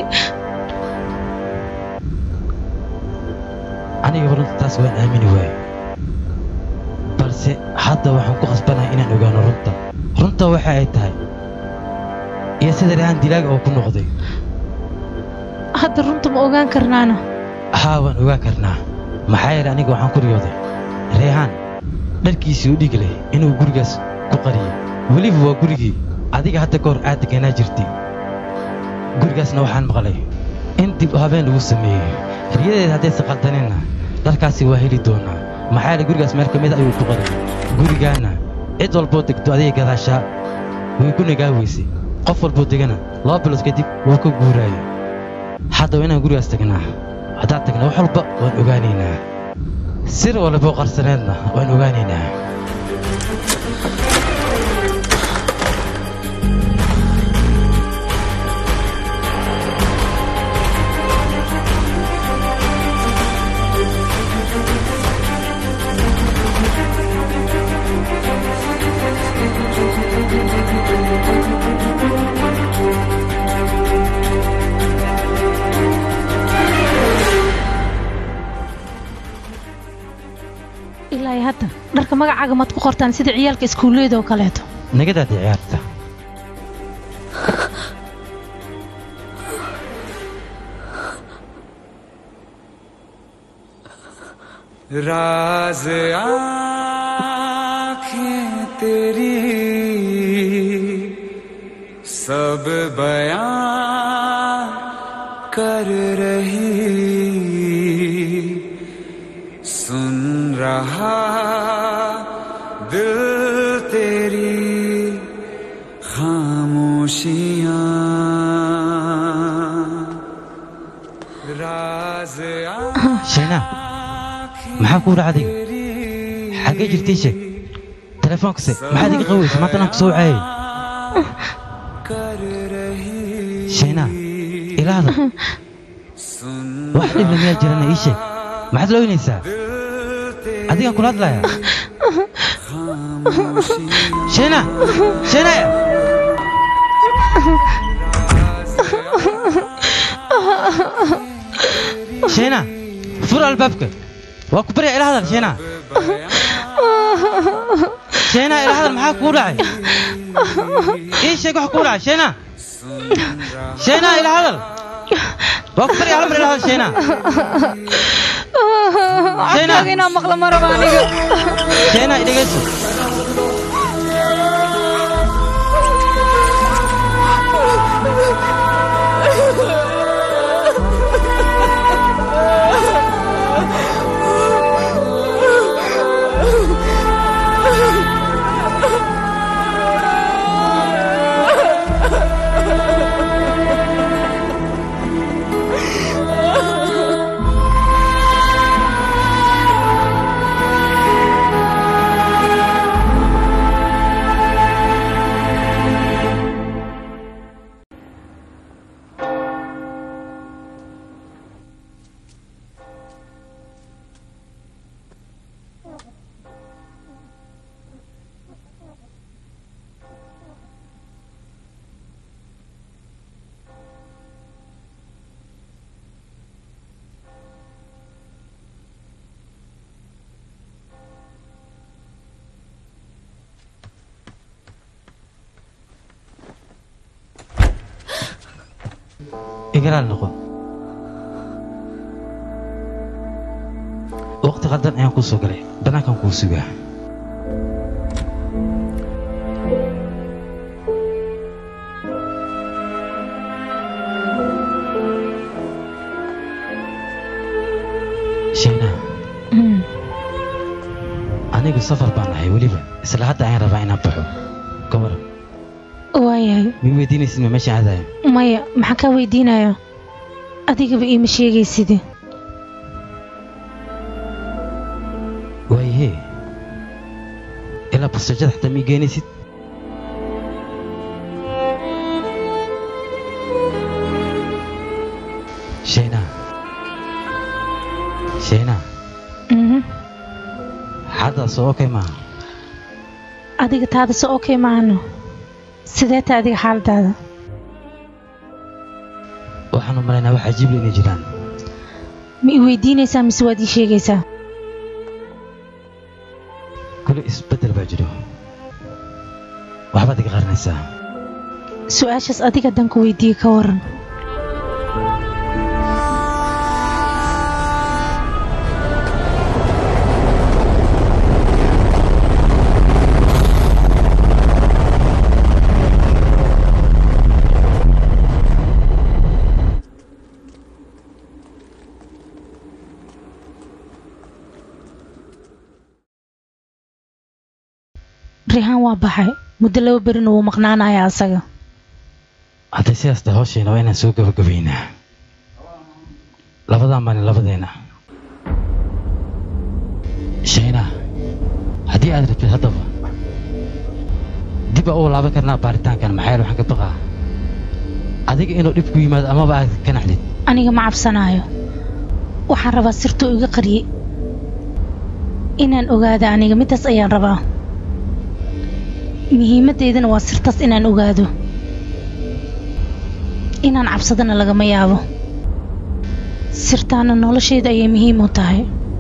aniga runta taas waan aamini waaye balse hadda waxaan ku khasbanahay inaan ogaano runta runta waxa ay tahay iyo sida reehaan dilaaga oo ku noqday hadda runta ma ogaan karnaana haa waan ogaan karnaa maxaa yeelay aniga waxaan ku riyooday reehaan dharkiisii u dhig leh inuu gurigaas ku qariyay weliba waa gurigii adiga hadda ka hor aad deganaa jirtay gurigaasna waxaan maqlay in dib u habeen lagu sameeyey riyadeeda haddaysa qaldaneenna dharkaasi waa heli doonaa maxaa yeelay gurigaas meel ka mid a ayuu ku qariyay gurigaana cid walboo degto adiga gadaashaa way ku nagaa weysay qof walboo degana laba bilood kadib waa ka guuraayay haddaba inaan gurigaas tagnaa haddaan tagna wax walba waan ogaanaynaa sir walboo qarsaneedna waan ogaanaynaa ilaa iyo hadda dharka magacaaga maad ku qortaan sida ciyaalka iskuulleyda oo kaleeto nagadaadi ciyaarta राज आँखें तेरी सब बयां कर रही सुन रहा दिल तेरी खामोशियां राज sheena maxaa kuu dhaca adiga xaggee jirtay sheeg teleefoonkase maxaad iga qaweysa maanta anaan ku soo wacayay sheena ilaahda wax dhibna miyaa jirana ii sheeg maxaad looynaysaa adigaan kula hadlayaa sheena sheena sheena fur albaabka waa ku barya ila hadal sheena sheena ila hadal maxaa kuu dhacay ii sheeg wax kuu dhacay sheena sheena ila hadal waa ku barya hal mar ila hadal sheena codkaaga inaan maqla ma raba aniga sheena idhegeyso igalaal noqo waqti qaldan ayaan kuu soo galay bannaankan kuu sugaa shayna anigu safar baan ahay weliba isla hadda ayaan rabaa inaan baxo ka waran waayahay mi weydiinaysid ma meesha aadayo maya maxaa kaa weydiinaya adigaba iima sheegayside waayahee ilaa basajada xataa ma ii geenaysid shayna shayna xaddaas oo okay maaha adiga taada se okay maahano sidee ta adiga xaaladaada waxaan u malaynaa wax cajiible inay jiraan ma i weydiinaysaa mise waad ii sheegaysaa kule isbeddel baa jiro waxbaad iga qarinaysaa su-aashaas adiga haddaan ku weydiiye ka waran rihaan waa baxay muddo laba berina wuu maqnaanayaa asaga hadday sidaas tahay hawsheena waa inaan soo gabagabaynaa labadaa maalin labadeena shayna haddii aad rabtid haddaba dib aa u laaban karnaa baaritaankan maxaa yeele waxaan ka baqaa adiga inuu dhib ku yimaado amaba aad ka naxdid aniga ma cabsanaayo waxaan rabaa sirtuu iga qariyey inaan ogaado aniga midaas ayaan rabaa muhiimaddeydana waa sirtaas inaan ogaado inaan cabsadana lagama yaabo sirtaana noloshayda ayay muhiim u tahay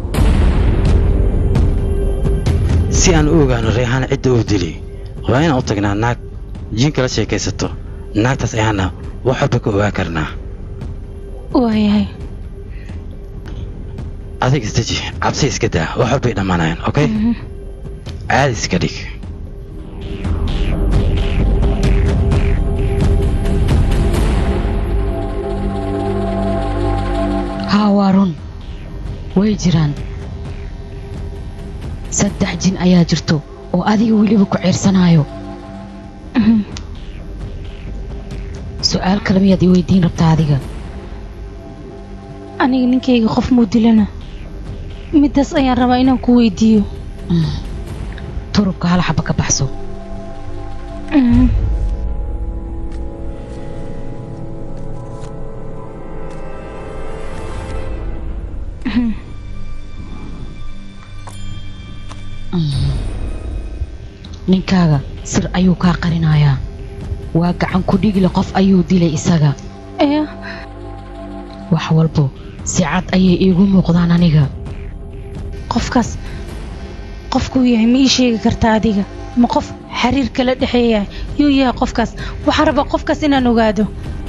si aan u ogaano reexaan cidda uu dilay waa inaan u tagnaa naag jinka la sheekaysato naagtaas ayaana wax walba ka ogaan karnaa waayahay adig isdeji cabsi iska daa wax walbay dhammaanayaan okay caadi iska dhig haa waa run way jiraan saddex jin ayaa jirto oo adiga weliba ku ceersanayo su'aal kale miyaad i weydiin rabtaa adiga aniga ninkayga qof muu dilana midaas ayaan rabaa inaan ku weydiiyo turubka hal xaba ka baxso ninkaaga sir ayuu kaa qarinayaa waa gacan ku dhigile qof ayuu dilay isaga wax walbo si cad ayay iigu muuqdaan aniga qofkaas qofkuu yahay ma ii sheegi kartaa adiga ma qof xiriir kala dhexeeya yuu yahay qofkaas waxaan rabaa qofkaas inaan ogaado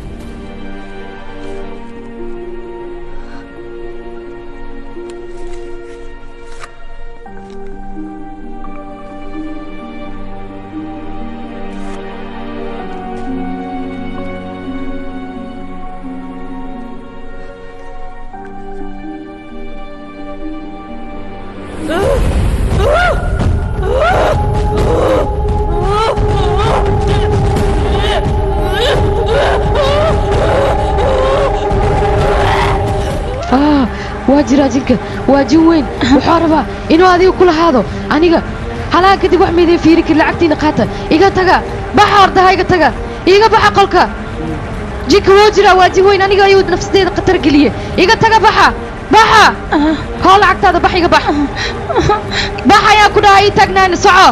waa jiraa jinka waa jin weyn wuxuu rabaa inuu adiga kula haado aniga halaha kadib wax maydin fiiri kari lacagtiina qaata iga taga baxa hordaha iga taga iga baxa qolka jinka wuu jiraa waa jin weyn aniga ayuu nafsadeeda khatar geliye iga taga baxa baxa hoo lacagtaada bax iga bax bax ayaan ku dhahay ii taagnaani soco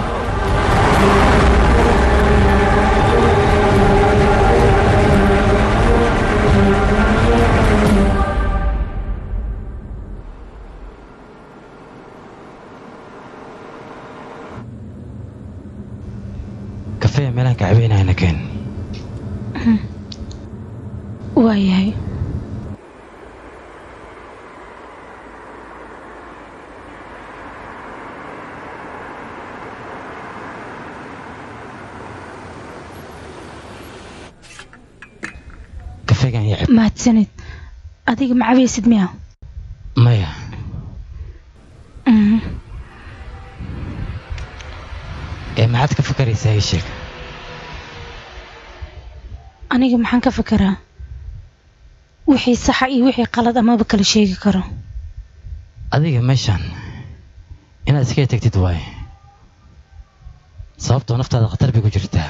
kafeya meelaan ka cabeynayna keen waayahay kafeegan yacib mahadsanid adiga ma cabaysid miya maya Mhm. ee maxaad ka fakaraysaa ii sheeg aniga maxaan ka fekeraa wixii saxa iyo wixii qalad amaba kala sheegi karo adiga meeshaan inaad iskaga tagtid waaye sababtoo naftaada khatar bay ku jirtaa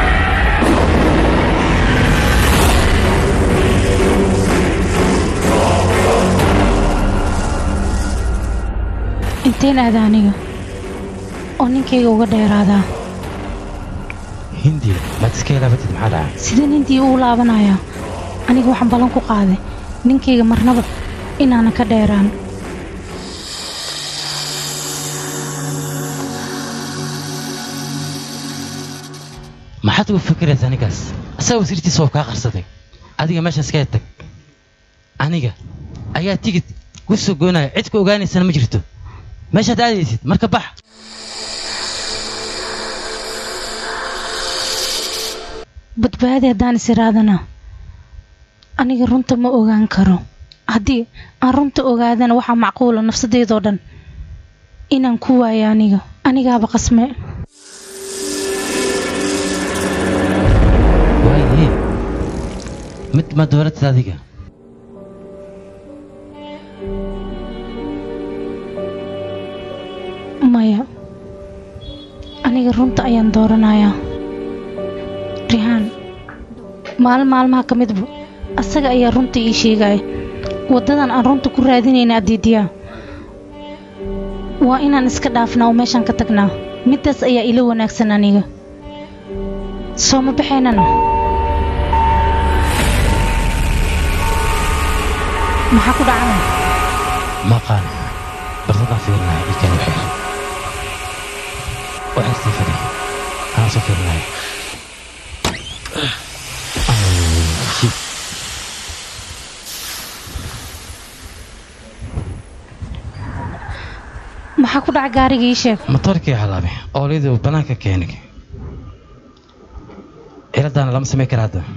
inteen aada aniga oo ninkayga uga dheeraadaa hindi maad iska ilaabatid maxaa dhacay sidee nintii uu laabanayaa aniga waxaan ballan ku qaaday ninkayga marnaba inaanan ka dheeraan maxaad uga fikiraysaa ninkaas asaga wasiirtiisa oo kaa qarsaday adiga meeshan iskaga tag aniga ayaa tigid ku soo goynaya cid ku ogaanaysana ma jirto meeshaad aadaysid marka bax badbaadi haddaan is iraadana aniga runta ma ogaan karo haddii aan runta ogaadana waxaa macquula nafsadeydoo dhan inaan ku waayo aniga anigaaba qasme waaye mid ma dooratid adiga maya aniga runta ayaan dooranayaa rihaan maalin maalmaha ka midba asaga ayaa runta ii sheegaya waddadan aan runta ku raadinayna adiidiyaa waa inaan iska dhaafnaa oo meeshaan ka tagnaa middaas ayaa ila wanaagsan aniga soo ma baxaynana maxaa ku dhacana maqaan barsadaan fiirinaya ii kale waxay waxay sii fadhi anaa soo fiirinaya shit maxaa ku dhaca gaariga ii sheeg matoorkii halaabe oolidii uu bannaanka keenay ciladaana lama samayn kara hadda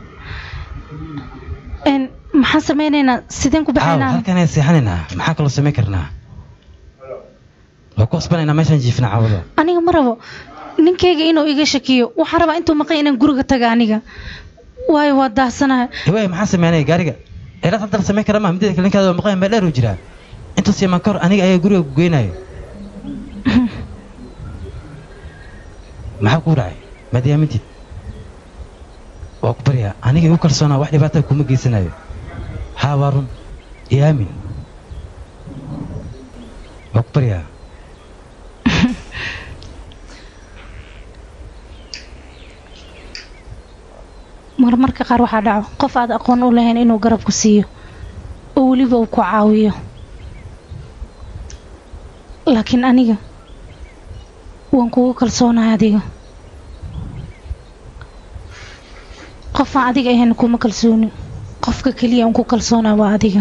Een, maxaan samaynaynaa sideen ku caaw baxaynaa halkan ayaan seexanaynaa maxaa kaloo samayn karnaa waa ku qasbanaynaa meeshaan jiifna caawada aniga ma rabo ninkayga inuu iga shakiyo waxaan rabaa intuu maqan inaan guriga taga aniga waayo waa daahsanahay hawaaye maxaa sameynaya gaariga cilad hadda la samayn kara maaha midada kale ninkaada waa maqan meel dheer uu jiraa intuu siimaan ka hor aniga ayaa guriga ku geynayo maxaa kuu dhacay maad yaamintid waa ku baryaa aniga igu kalsoonaa wax dhibaata kuma geysanayo haa waa run iyo aamin waa ku baryaa marmarka qaar waxaa dhaco qof aad aqoon u lahayn inuu garab ku siiyo oo weliba uu ku caawiyo laakiin aniga waan kugu kalsoonahay adiga qofaan adiga ahayn kuma kalsoonin qofka keliya aan ku kalsoonaa waa adiga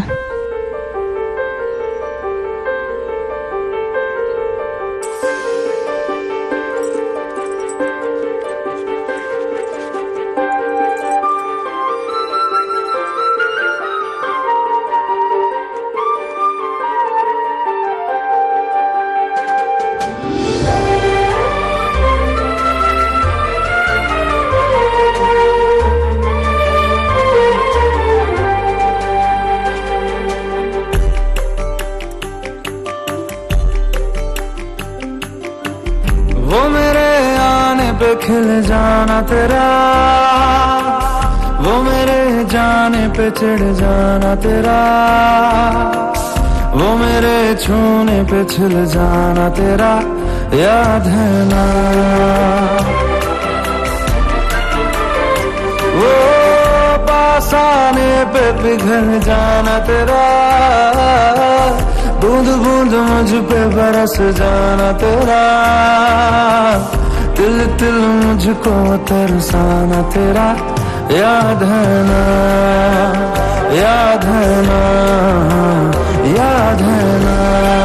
वो मेरे आने पे खिल जाना तेरा वो मेरे जाने पे चिढ़ जाना तेरा वो मेरे छूने पे छिल जाना तेरा याद है ना वो पास आने पे पिघल जाना तेरा बूंद बूंद मुझ पे बरस जाना तेरा तिल तिल मुझको तरसाना तेरा याद है ना याद है ना याद है ना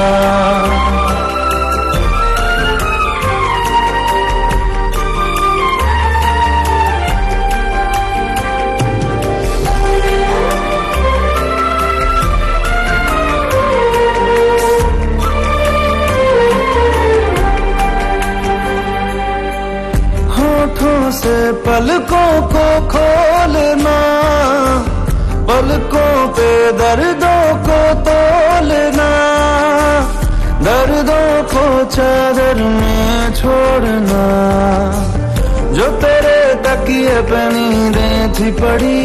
होठों से पलकों को खोलना पलकों पे दर्दों को तोलना दर्दों को चादर में छोड़ना जो तेरे तकिए पे नींदें थी पड़ी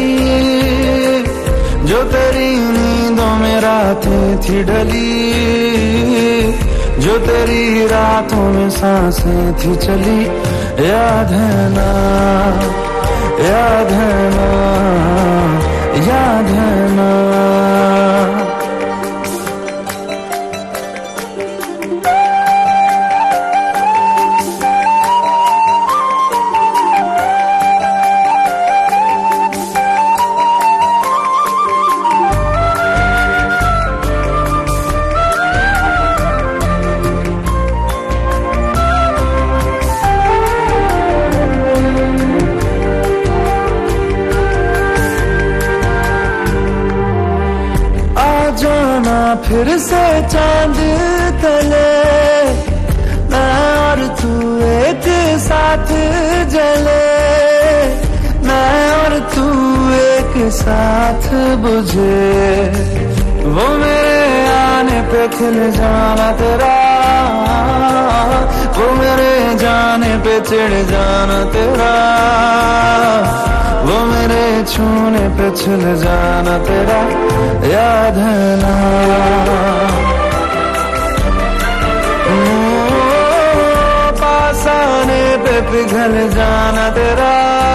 जो तेरी नींदों में रातें थी ढली जो तेरी रातों में सांसें थी चली याद है ना याद है ना याद है ना आ जाना फिर से चांद तले मैं और तू एक साथ जले मैं और तू एक साथ बुझे वो मेरे आने पे खिल जाना तेरा वो मेरे जाने पे चिढ़ जाना तेरा वो मेरे छूने पे छिल जाना तेरा याद है ना ओ, पास आने पे पिघल जाना तेरा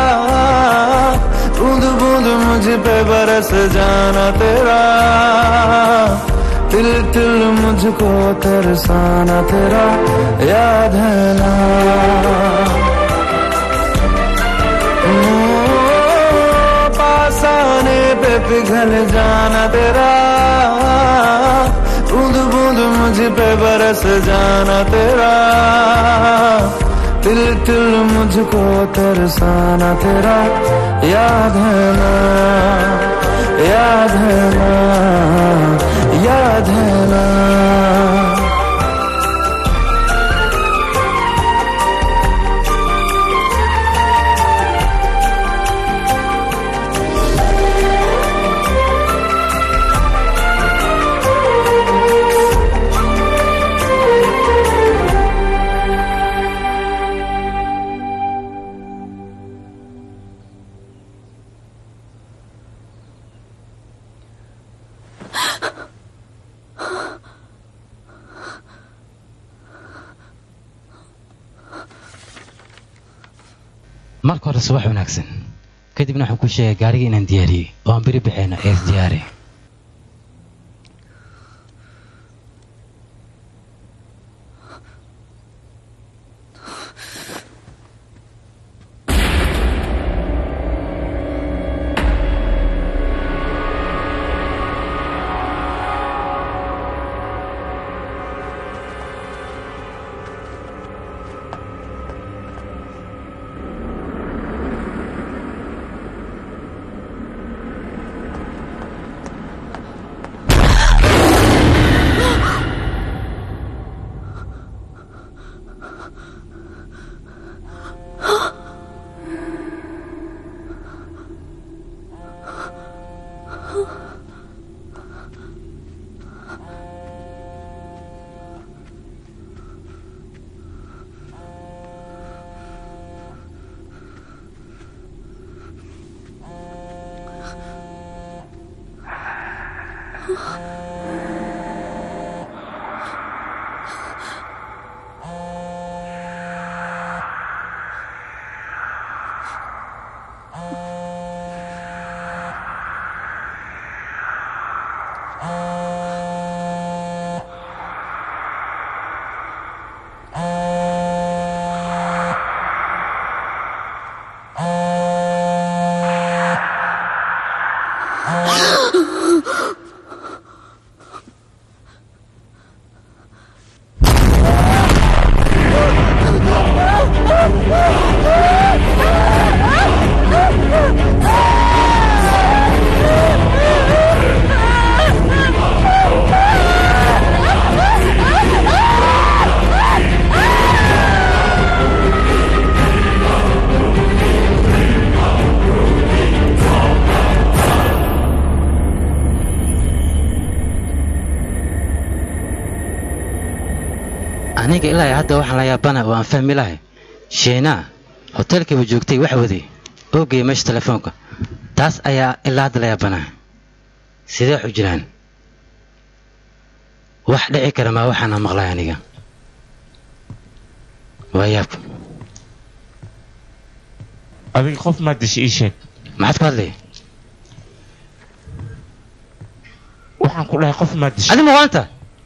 बूंद बूंद मुझ पे बरस जाना तेरा तिल तिल मुझको तरसाना तेरा याद है ना पास आने पे पिघल जाना तेरा बूंद बूंद मुझ पे बरस जाना तेरा तिल तिल मुझको तरसाना तेरा याद है ना याद है ना याद है ना marka hore subax wanaagsan kadibna waxaan kuu sheegay gaariga inaan diyaariyey oo aan beri baxayna ee isdiyaari aniga ilaa iyo hadda waxaan la yaabana oo aan fahmi lahay sheenaa hoteelkiiba joogtay wax waday oo geeyay meesha telefoonka taas ayaa ilaa hadda la yaabanaa sidee waxu jiraan wax dhici kara maa waxaana maqlay aniga waa yaab adiga qof maa dishay ii sheeg maxaad ku hadlay waxaan ku dhahay qof maa dishay adi ma waanta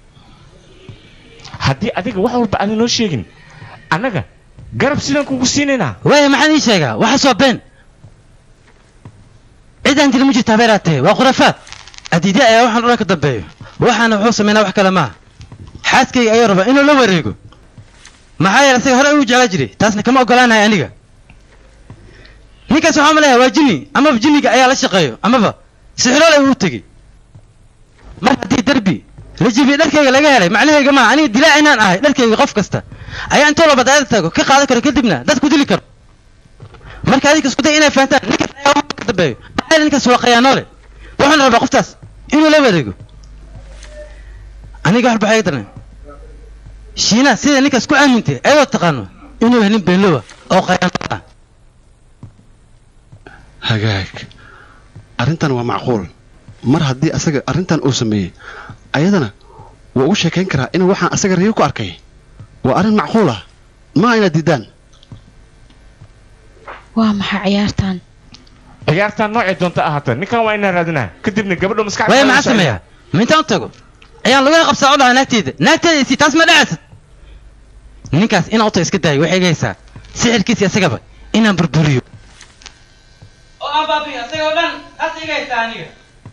haddii adiga wax walba aana noo sheegin annaga garab sidaan kugu siinaynaa waaya maxaan ii sheegaa waxaas waa been cidaan dili ma jirta habeeraatee waa khurafaad adiidya ayaa waxaan odhan ka dambeeyo waxaana wuxuu sameynaa wax kale maaha xaaskayga ayuu rabaa inuu la wareego maxaa yeele isaga hore uu jeclaa jiray taasna kama ogolaanahay aniga ninkaas waxaa maleeyaa waa jinni amaba jinniga ayaa la shaqeeyo amaba sixiroole uu tegey mar haddii derbi la jibiye dharkayga laga helay macnahayga maaha aniga dilaac inaan ahay dharkayga qof kasta ayaa intoo la badaayada tago ka qaadan karo kadibna dadku dili karo marka adinka isku day inay fahantaan ninkaas ayaa wax ka dambeeyo maxaa yeele ninkaas waa qayaanoole wuxuuna rabaa qoftaas inuu la wareego aniga wax baxay daran shiinaa sida ninkaas ku aamintay ayadoo taqaano inuu yahay nin beenlowa oo qayaanool ah hagaag arrintan waa macquul mar haddii asaga arrintan uu sameeyey ayadana waa ugu sheekayn karaa inuu waxaan asaga riyo ku arkay waa arrin macquul ah maa inaad diidaan waa maxay ciyaartan ciyaartaan noocay doonta ahaata ninkan waa inaan raadinaa kadibna gabadha maskaxda waaya maxaa sameeyaa ma intaan u tago ayaan laguna qabsaa u dhahaa naagteyda naagteeda isi taas ma dhacaysad ninkaas inaan u tago iska daayo waxay gaysaa sixirkiisi asagaba inaan burburiyo oo aan baabiyo asagoo dhan taas iga haysaa aniga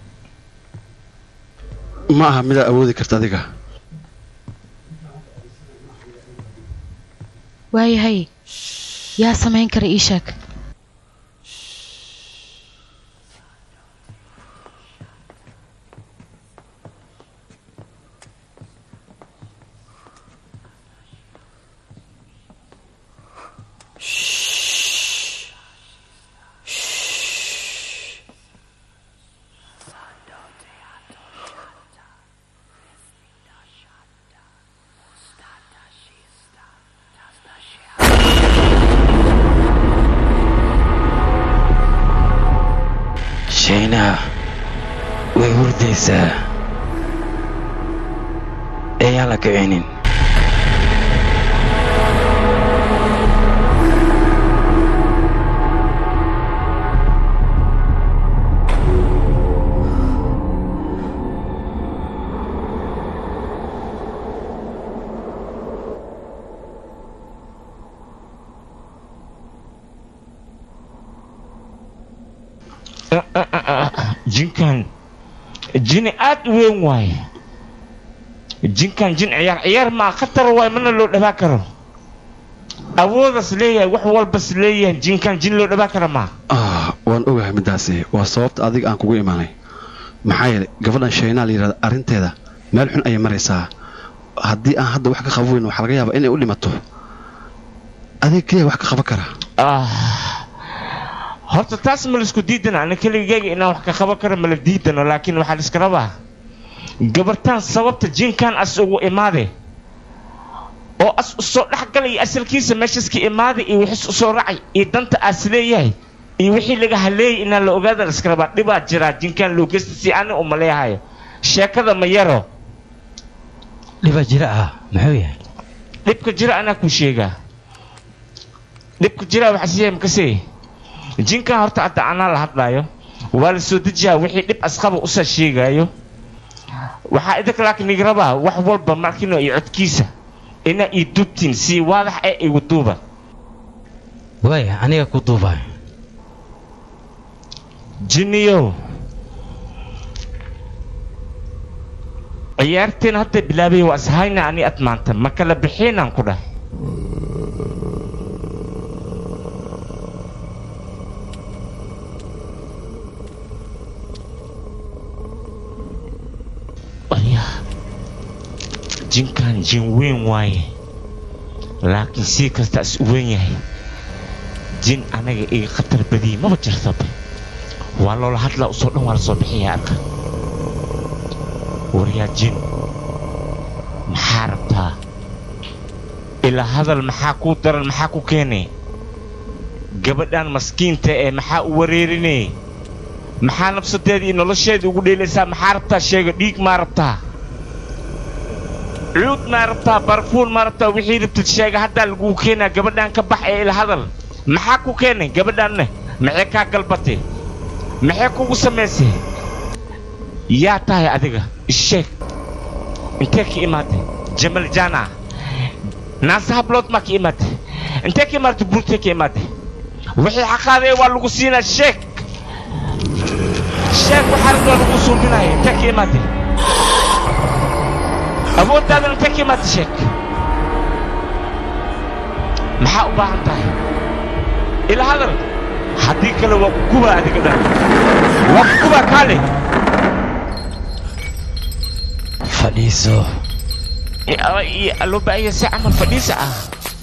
ma aha midaad awoodi karta adiga waayahay yaa samayn kara ii sheeg shayna way hurdaysaa ayaan la kicinin jinkan jini aad u weyn waaye jinkan jin ciyaar ciyaar maa khatar waay mana loo dhabaa karo awoodas leeyahay wax walbas leeyahay jinkan jin loo dhabaa kara maa ah waan ogahay middaasi waa sababta adiga aan kugu imaanay maxaa yeelay gabadhan shaynaa la yidhahda arrinteeda meel xun ayay maraysaa haddii aan hadda wax ka qaban weyn waxaa laga yaabaa inay u dhimato adiga keliya wax ka qaban kara horta taas ma laisku diidana ana keligayga inaan wax ka qaban karo mala diidano laakiin waxaa la iska rabaa gabartaan sababta jinkan as ugu imaade oo as usoo dhexgalaya asalkiisa meeshaska imaada iyo wixis usoo racay iyo danta aas leeyahay iyo wixii laga haleeyay inaan la ogaada la iska rabaa dhibaa jiraa jinkan loo geysta si ani uma leeyahayo sheekada ma yaro dhibaa jira ah muxuu yahay dhibka jira anaa ku sheegaa dhibka jira waxaa siyahay makasee jinkan horta hadda anaa la hadlaayo waa la soo dejiyaa wixii dhib asqaba usa sheegaayo waxaa idinka laakiin iga rabaa wax walba markino iyo codkiisa inaa ii duubtiin si waadax ee igu duuba waaya aniga ku duubaayo jinniyow ciyaarteen hadda bilaabay waa ishayna ani ad maanta ma kala bixiinaan ku dhahay jinkan jin weyn waaye laakiin sii kasta is u weyn yahay jin anaga iga khatar badiyey maba jirtaba waa loola hadlaa usoo dhan waa la soo bixiya arka waryaa jin maxaa rabtaa ilaa hadal maxaa kuu daran maxaa ku keenay gabadhan maskiinta ee maxaa u wareerinay maxaa nafsadeeda iyo nolosheeda ugu dheelaysaa maxaa rabtaa sheega dhiig maa rabtaa cuud maa rabtaa barfuun maa rabtaa wixii rabtid sheega haddaa laguu keenaa gabadhan ka bax ee ila hadal maxaa ku keenay gabadhanne maxay kaa galbatay maxay kugu samaysay yaa tahay adiga isheeg intee ka imaatay jamal jana naasa hablood maa ka imaatay intee ka imaatay buurtee ka imaatay wixii xaqaadee waa lagu siinaa sheeg sheeg waxaa rabaa lagu suubinaya intee ka imaatay awooddaada intee ka imaatay sheeg maxaa u baahan tahay ila hadal haddii kale waa ku gubaa adiga dhan waa ku gubaa kaale fadhiiso loo baahaya si camal fadhiisa ah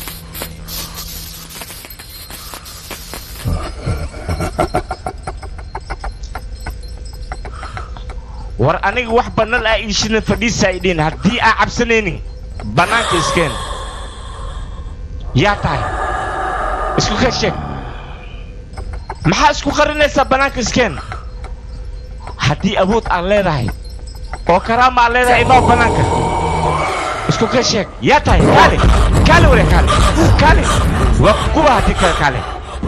war aniga wax bannaan aa iishina fadhiisa ay dhihin haddii aa cabsanaynin bannaanka iskeen yaa tahay isku ka sheeg maxaa isku qarinaysaa bannaanka iskeen haddii awood aad leedahay oo karaama aad leedahay imaa bannaanka isku ka sheeg yaa tahay kaale kaale ware kaale kaale waa kuba haddii kale kaale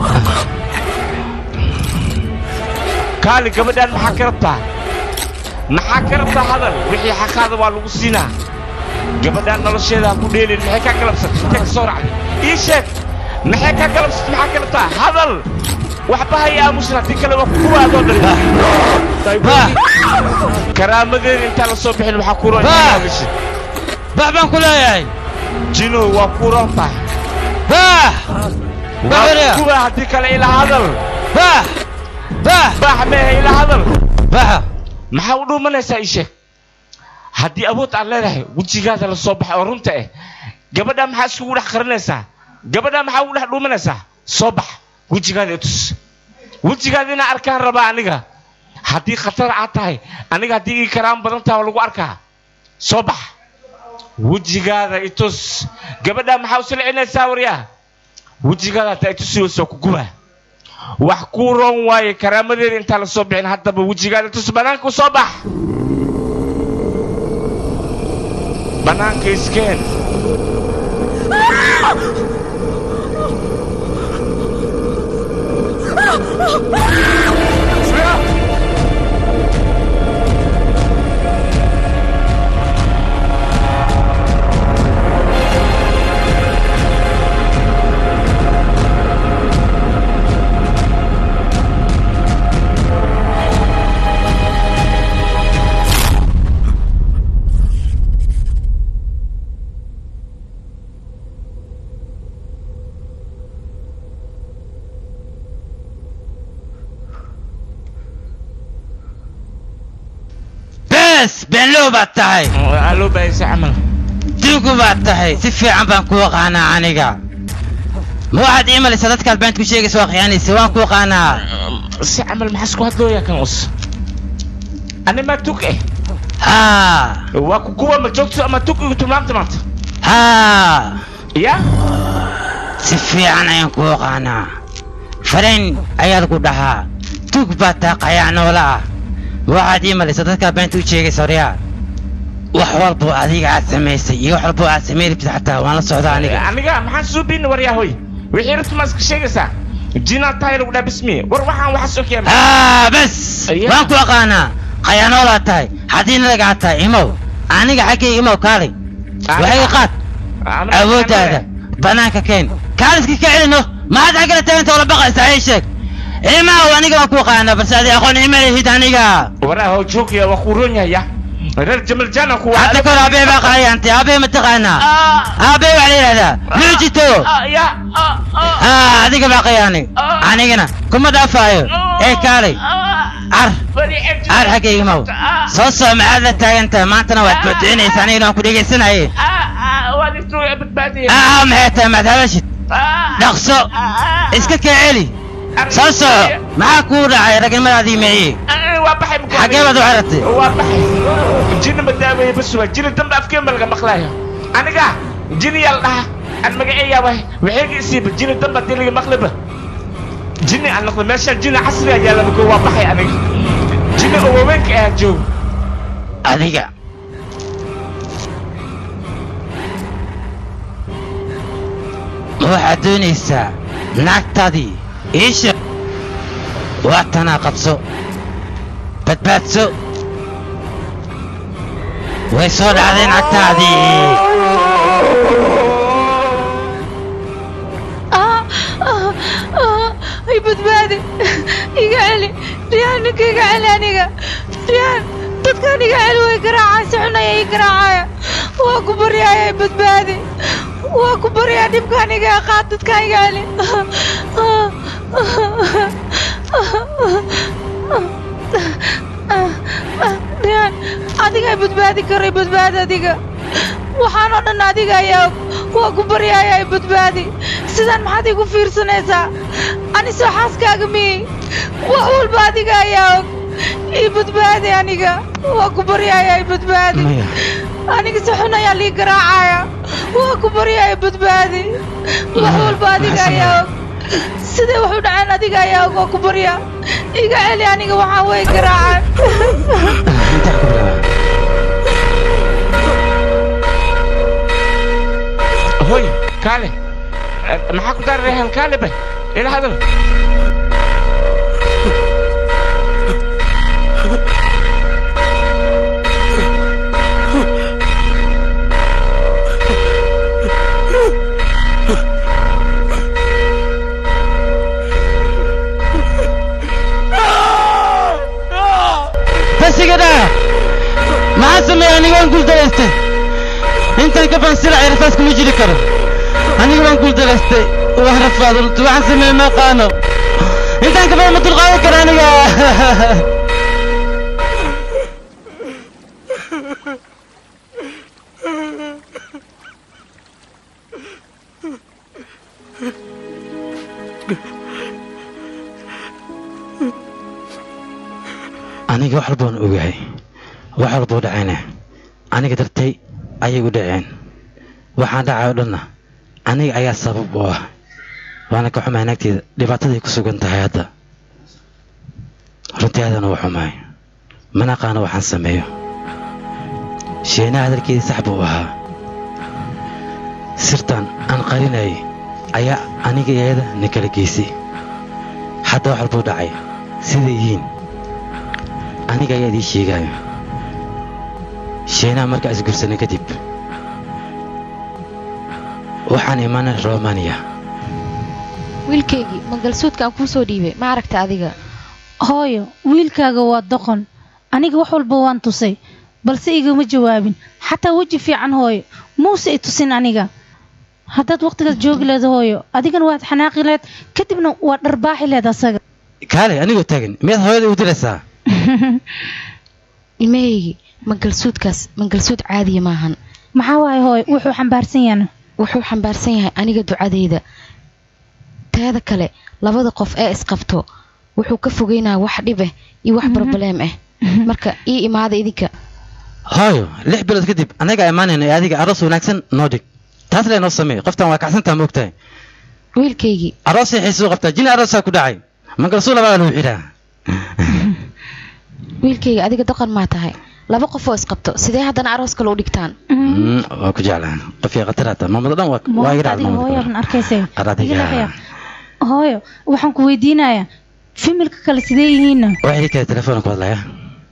kaale gabadhaan maxaa ka rabtaa maxaa ka rabtaa hadal wixii xaqaada waa lagu siinaa gabadhaan nolosheeda ha ku dheelin maxay kaa galabsatay intee ka soo racday ii sheeg maxay kaa galabsatay maxaa ka rabtaa hadal waxba haya aamusan haddii kale waa kuwa adoo dhan karaamadeeda intaan la soo bixin waxaa ku roon gashid bax baan ku leeyahay jino waa ku roon tahay bax waa kuwa haddii kale ilaa hadal bax bax bax mehe ilaa hadal baxa maxaa u dhuumanaysaa ii sheeg haddii awood aad leedahay wejigaada la soo baxay oo runta ah gabadhaa maxaa iskugu dhex qarinaysaa gabadhaa maxaa ugu dhex dhuumanaysaa soo bax wejigaada itus wejigaada inaa arkaan rabaa aniga haddii khatar aad tahay aniga haddii ii karaan badan tahay waa lagu arkaa soo bax wejigaada itus gabadhaa maxaa u silcinaysaa waryaa wejigaada hataa itusi wayso ku guba wax kuu roon waaye karaamadeeda intaan la soo bixin haddaba wejigaada itus bannaanka u soo bax bannaanka iskeen bes beenlow baad tahay loo baahaysa camal duugu baad tahay si fiican baan kuu qaanaa aniga ma waxaad ii malaysaa dadkaad beent ku sheegaysa waa khiyaanaysa waan kuu qaanaa si camal maxaa isku hadlooyaa kan us ani ma tug eh haa waa ku kuwa ma joogto ama tug igu tilmaamta maanta haa ya si fiican ayaan kuu qaanaa farayn ayaad ku dhahaa tug baad tahay qayac noola ah waxaad ii malaysaa dadkaad beenta u sheegaysa horyaa wax walboo adiga aad samaysay iyo wax walboo aad samayn rabtid xataa waan la socdaa aniga aniga maxaan suubin waryaa hoy wixii rabta ma iska sheegaysaa jinaa tahay lagu dhaa bismi war waxaan waxaas og yahay haa bes waan ku aqaanaa qayaanoolaad tahay haddii nadagaa tahay imow aniga xaggay imow kaalay waxay qaad awooddaada bannaanka keen kaaliska ka celino maxaad xaggala taaganta oola baqaysaa ii sheeg imaw aniga waan ku aqaanaa balse adi aqoon ima lihid aniga waraa hoo joogaya waa kuu roon yahaya reer jamal jana kuwa hadda kor aabee baa qaayantay aabee ma taqaanaa aabee waxaa la yidhahdaa luujito haa adiga baa qayaanay anigana kuma dhaafaayo ee kaalay car car xaggayga maw soo soo maxaad la taagantahay maantana waad boodcinaysa anigana waan ku dhegaysanayay aa maxay tahay maad hadashid dhaqso iska kaa celi soo soco maxaa kuu dhacay ragnimadaadii meeyey xaggee baad u xiratay waa baxay jini ma daaweeye bas waa jini dambe afkeen ba laga maqlaayo aniga jini yaa la dhahaa aan magaceeyaa waay waxay ga isiiba jini damba diliga maqliba jini aan noqdo meeshaan jini casri ayaa laba koo waa baxay aniga jini oo waaweynka ahaa joogo adiga ma waxaad doonaysaa naagtaadii iisha waa tanaa qabso badbaadso way soo dhacday naagtaadii ay badbaadi iga celi riyaan ninka iga celi aniga riyaan dadkan iga celi way garaacaa si xun ayay ii garaacaya waa ku baryaaya ay badbaadi waa ku baryaa dhibkaan iga qaad dadkaan iga celi riyaan adiga ay badbaadi karay badbaadi adiga waxaan oo dhan adiga ayaa og waa ku baryaaya ay badbaadi sidaan maxaad igu fiirsanaysaa ani soo xaaskaaga miyey wax walba adiga ayaa og ii badbaadi aniga waa ku baryaaya ay badbaadi aniga si xun ayaa lii garaacaya waa ku baryaaya badbaadi wax walba adiga ayaa og siday wax u dhaceen adiga ayaa og waa ku baryaa iga celi aniga waxaan way garaacaan hoy kaale maxaa ku dararehen kaale bay ila hadal bas iga dhaa maxaa sameeya aniga waan guuldaraystay intan ka bansila rasaas kuma jiri karo aniga waan guuldaraystay waan rafaad runti waxaan sameeye ma aqaano intaan ka badan ma dulqaadan karo aniga aniga wax walbaan ogahay wax walbuu dhacayna aniga dartay ayay u dhaceen waxaan dhacay oo dhanna aniga ayaa sabab u ah waana ka xumahay naagteeda dhibaataday ku sugan tahay hadda runtii aadana waa xumahay mana aqaano waxaan sameeyo sheenaha hadalkeedii sax buu ahaa sirtan aan qarinayay ayaa aniga iyada na kala geysay hadda wax walbuu dhacay siday yihiin aniga ayaa idii sheegaayo sheenaha markaa isgursanay kadib waxaan imaanay romania wiilkaygii mangalsuudka aan kuu soo dhiibay ma aragta adiga hooyo wiilkaaga waa doqon aniga wax walba waan tusay balse igama jawaabin xataa weji fiican hooyo muuse i tusin aniga haddaad wakhtigaas joogi leed hooyo adigana waad xanaaqi leed kadibna waad dharbaaxi leed asaga kaale anigoo taagan miyaad hooyada igu diraysaa ilmahaygii mangalsuudkaas mangalsuud caadiya maahan maxaa waaye hooyo wuxuu xambaarsan yaana wuxuu xambaarsan yahay aniga ducadeyda teeda kale labada qof ee isqabto wuxuu ka fogeynaa wax dhib ah iyo wax broblem ah marka ii imaada idinka hooyo lix bilood kadib annagaa imaanayna ee adiga aroos wanaagsan noo dhig taas lee noo sameey qoftan waa kacsantaa ma ogtahay wiilkaygii aroosay xiisuu qabtaa jini aroosaa ku dhacay mangalsuu labaa lagu xidhaa wiilkayga adiga doqon maa tahay laba qof oo isqabto sidee haddana aroos kale u dhigtaan waa ku jeclaa qofkii khataraata maamada dhan waa iga adiga hooyaban arkayse dhacday hooyo waxaan ku weydiinayaa fimilka kale sidee yihiinna waxay kale telefoon ku hadlaya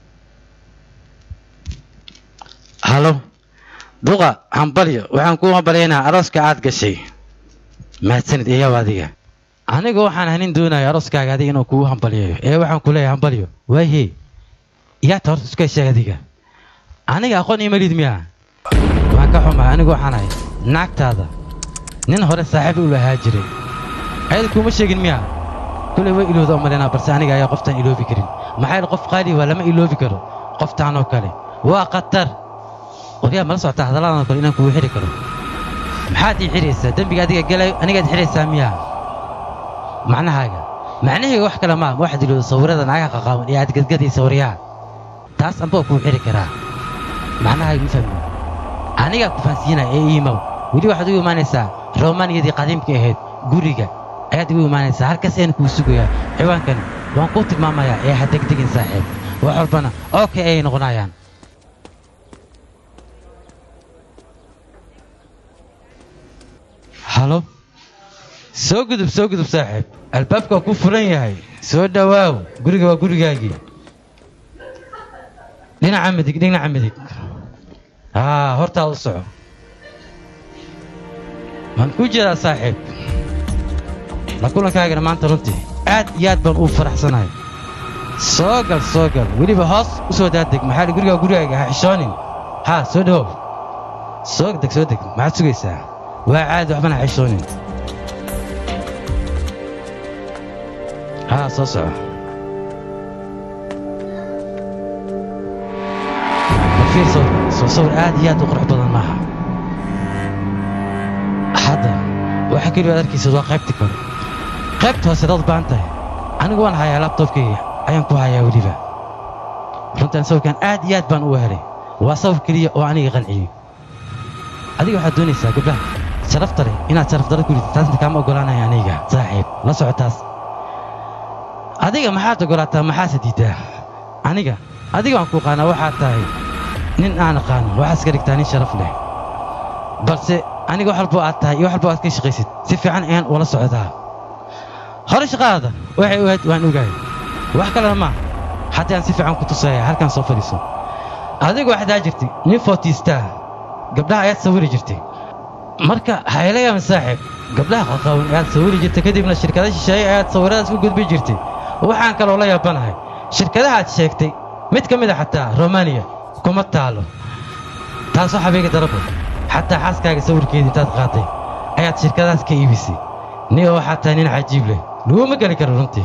halo duqa hambalyo waxaan kuu hambalyaynaa arooska aad gashay mahadsanid iyaw adiga aniga waxaan hanin doonaya arooskaaga adiga inuu kugu hambalyayo ee waxaan ku leeyahay hambalyo waayhe yaa ta horta iska sheeg adiga aniga aqoon iyo malid miyaa waan ka xumahay anigu waxaan ahay naagtaada nin hore saaxiib u lahaa jiray ayada kuuma sheegin miyaa kulay way ilowda u malaynaa balse aniga ayaa qoftaan iloobi karin maxaa yeele qof qaali waa lama iloobi karo qoftaan oo kale waa khatar waryaa mala socotaa hadalladan oo kale inaan kugu xiri karo maxaad ii xiraysaa dembiga adiga galayo anigaad xiraysaa miyaa macnahaaga macnahayga wax kale maa waxaad ilowda sawirada naagaha qaqaawan ee aad gadgadaysa waryaa taas ambaa kuu xiri karaa macnahaaga ma fahmi anigaa ku fahansiinaya ee iimow weli waxaad ugu imaanaysaa romaniyadii qadiimka ahayd guriga ayaad igu imaanaysaa halkaas ayaan kuu sugayaa ciwaankani waan kuu tilmaamayaa ee ha degdegin saaxiib wax walbana okay ayay noqonayaan halo soo gudub soo gudub saaxiib albaabka waa kuu furan yahay soo dhowaaw guriga waa gurigaagii dhinaca midig dhinaca midig haa hortaa u soco waan kuu jeedaa saaxiib la kulankaagana maanta runtii aad iyo aad baan uu faraxsanahay soo gal soo gal weliba hoos u soo daadeg maxaa dhi gurigaa gurigaaga ha xishoonin haa soo dhawow soo deg soo deg maxaad sugaysaa waa caadi waxbana ha xishoonin haa soo soco fiir sawir soo sawir aad iyo aad u qurux badan maaha hadda waxa keliya aad arkaysid waa qaybtii kore qaybta hoose dad baan tahay anigu waan hayaa labtobkayga ayaan ku hayaa weliba runtaan sawirkan aad iyo aad baan u helay waa sawir keliya oo aniga qanciyey adiga waxaad doonaysaa gabdhaha sharafta leh inaad sharaf darro ku ridid taasna kaama oggolaanaya aniga saaxiib la soco taas adiga maxaad oggolaataa maxaase diiddaa aniga adiga waan ku qaanaa waxaad tahay nin aan aqaano waxaad iska dhigtaa nin sharaf leh balse aniga wax walbo aad tahay iyo wax walbo aad ka shaqaysid si fiican ayaan ula socdaa hore shaqadaada waxay ogayd waan ogahay wax kalena maa haddii aan si fiican ku tusaya halkan soo fadhiiso adigu waxaad aa jirtay nin footiistaa gabdhaha ayaad sawiri jirtay marka haylayaama saaxiib gabdhaha qaqawan ayaad sawiri jirtay kadibna shirkada shisheeye ayaad sawiradaas u gudbi jirtay waxaan kaloo la yaabanahay shirkadaha aad sheegtay mid ka mid a xataa romaniya kuma taalo taasoo xabeega darabo xataa xaaskaaga sawirkeeda intaad qaatay ayaad shirkadaas ka iibisay ni oo xataa nin cajiib leh laguma geli karo runtii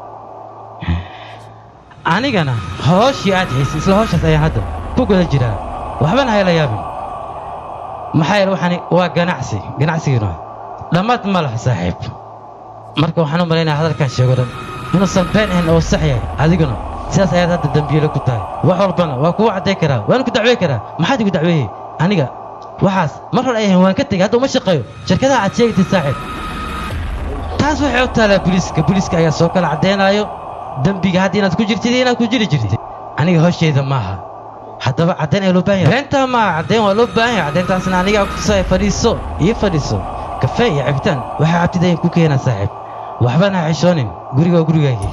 anigana hooshii aad haysay isla hooshaas ayaan hadda ku guda jiraa waxbana hayla yaabin maxaa yeele waxani waa ganacsi ganacsigiina dhammaad ma laha saaxiib marka waxaan u malaynayaa hadalkaan sheego dhan inuusan been ahayn oo sax yahay adiguna sidaas ayaad hadda dembiile ku tahay wax walbana waa kugu cadday karaa waan ku dacwey karaa maxaad igu dacweeyey aniga waxaas mar hore ay ahayn waan ka tegey hadda uma shaqeeyo shirkadaha aad sheegatay saaxiib taas waxay u taalaa booliiska booliiska ayaa soo kala caddaynaayo dembiga hadda inaad ku jirtid iyo inaad ku jiri jirtid aniga hooshayda maaha haddaba caddayn ayaa loo baahan yahay beentaa maaha caddayn waa loo baahan yahay caddayntaasna anigaa ku tusaya fadhiiso iyo fadhiiso kafee iyo cabitaan waxaa cabtid ayaan ku keenaa saaxiib waxbana ha xishoonin guriga waa gurigaagii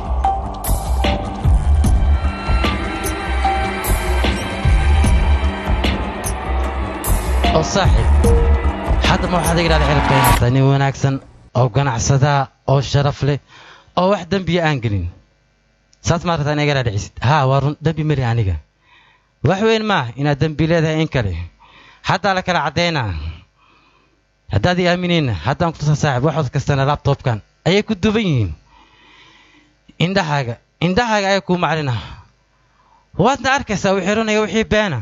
oo saaxiib hadda ma waxaad iga dhaadhici rabtaa inaad tahay nin wanaagsan oo ganacsadaa oo sharaf leh oo wax dembiya aan gelin saas maad rabtaa inaad iga dhaadhicisid haa waa run dembi mari aniga wax weyn maaha inaad dembi leedahay in kale haddaa la kala caddaynaa haddaad ii aaminayna haddaan ku tusa saaxiib waxood kastana labtobkan ayay ku duban yihiin indhahaaga indhahaaga ayaa kuu maclina waadna arkaysaa wixii runaya wixii beena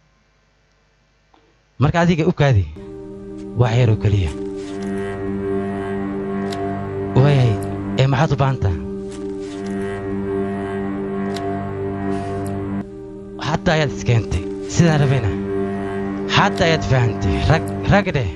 marka adiga u kaadi wax yaroo keliya waayay ee maxaad u baahantaa hadda ayaad iskeentay sidaan rabayna hadda ayaad fahantay rag rag dheh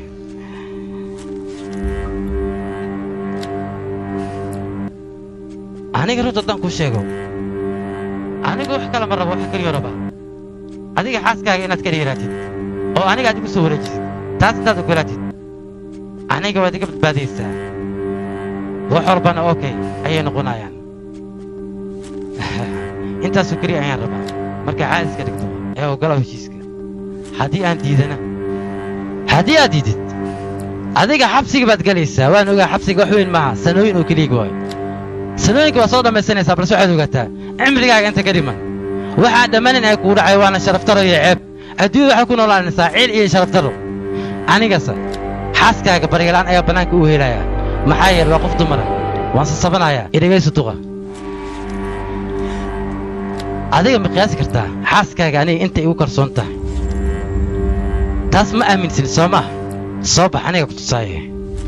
aniga runta haddaan kuu sheego aniga wax kale ma rabo wax keliyo raba adiga xaaskaaga inaad ka dheeraatid oo aniga aad igu soo wareejisid taas intaad ogolaatid aniga waad iga badbaadaysaa wax walbana okay ayay noqonayaan intaasoo keliya ayaan rabaa marka caadis ka dhigto ee ogolow heshiiska haddii aan diidana haddii aad diidid adiga xabsiga baad gelaysaa waan ogaa xabsiga wax weyn maaha sanooyin oo keliya waayo sanooyinka waa soo dhammaysanaysaa balse waxaad ogaataa cimrigaaga inta ka dhiman waxaa dhammanin ay kugu dhacay waana sharaftaro iyo ceeb adduunyada waxay ku noolaanaysaa ciil iyo sharaftaro anigase xaaskaaga baryalaan ayaa bannaanka u helayaa maxaa yeele waa qof dumara waan sasabanayaa idhagaysu duqa adiga ma qiyaasi kartaa xaaskaaga aniga intay igu kalsoon tahay taas ma aaminsin soo maah soo bax aniga ku tusaaye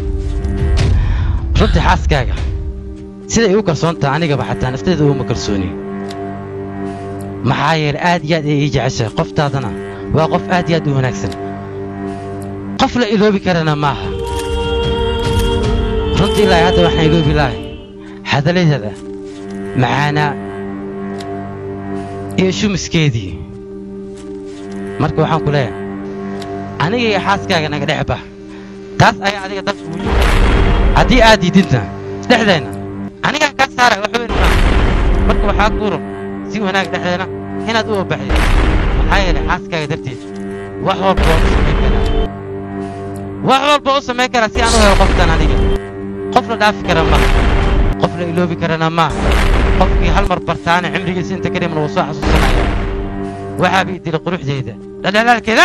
runtii xaaskaaga siday igu kalsoon tahay anigaba xataa nafteeda uguma kalsooni maxaa yeele aad iyo aad ay ii jeceshahay qoftaadana waa qof aad iyo aad u wanaagsan qof la iloobi karana maaha runtii ilaahay hadda waxaan iloobi lahay hadaladeeda macaanaa iyo shumiskeedii marka waxaan ku leeyahay aniga iyo xaaskaaga naga dhex bax taas ayaa adiga dalka ugu jira haddii aad diididna dhexdeenna anigaa kaa saara wax weyn maaha marka waxaa kuu rog si wanaag dhexdeena inaad u obaxdid maxaa yeelay xaaskaaga darteed wax walba waan u samayn karaa wax walba u samayn karaa si aan u helo qofkan aniga qof la dhaafi kara maaha qof la iloobi karana maaha qofkii hal mar bartaana cimrigiisa inta kadhimna wuu soo xasuusanaya waxaaba i dilay quruxdeeda dhaldhalaalkeeda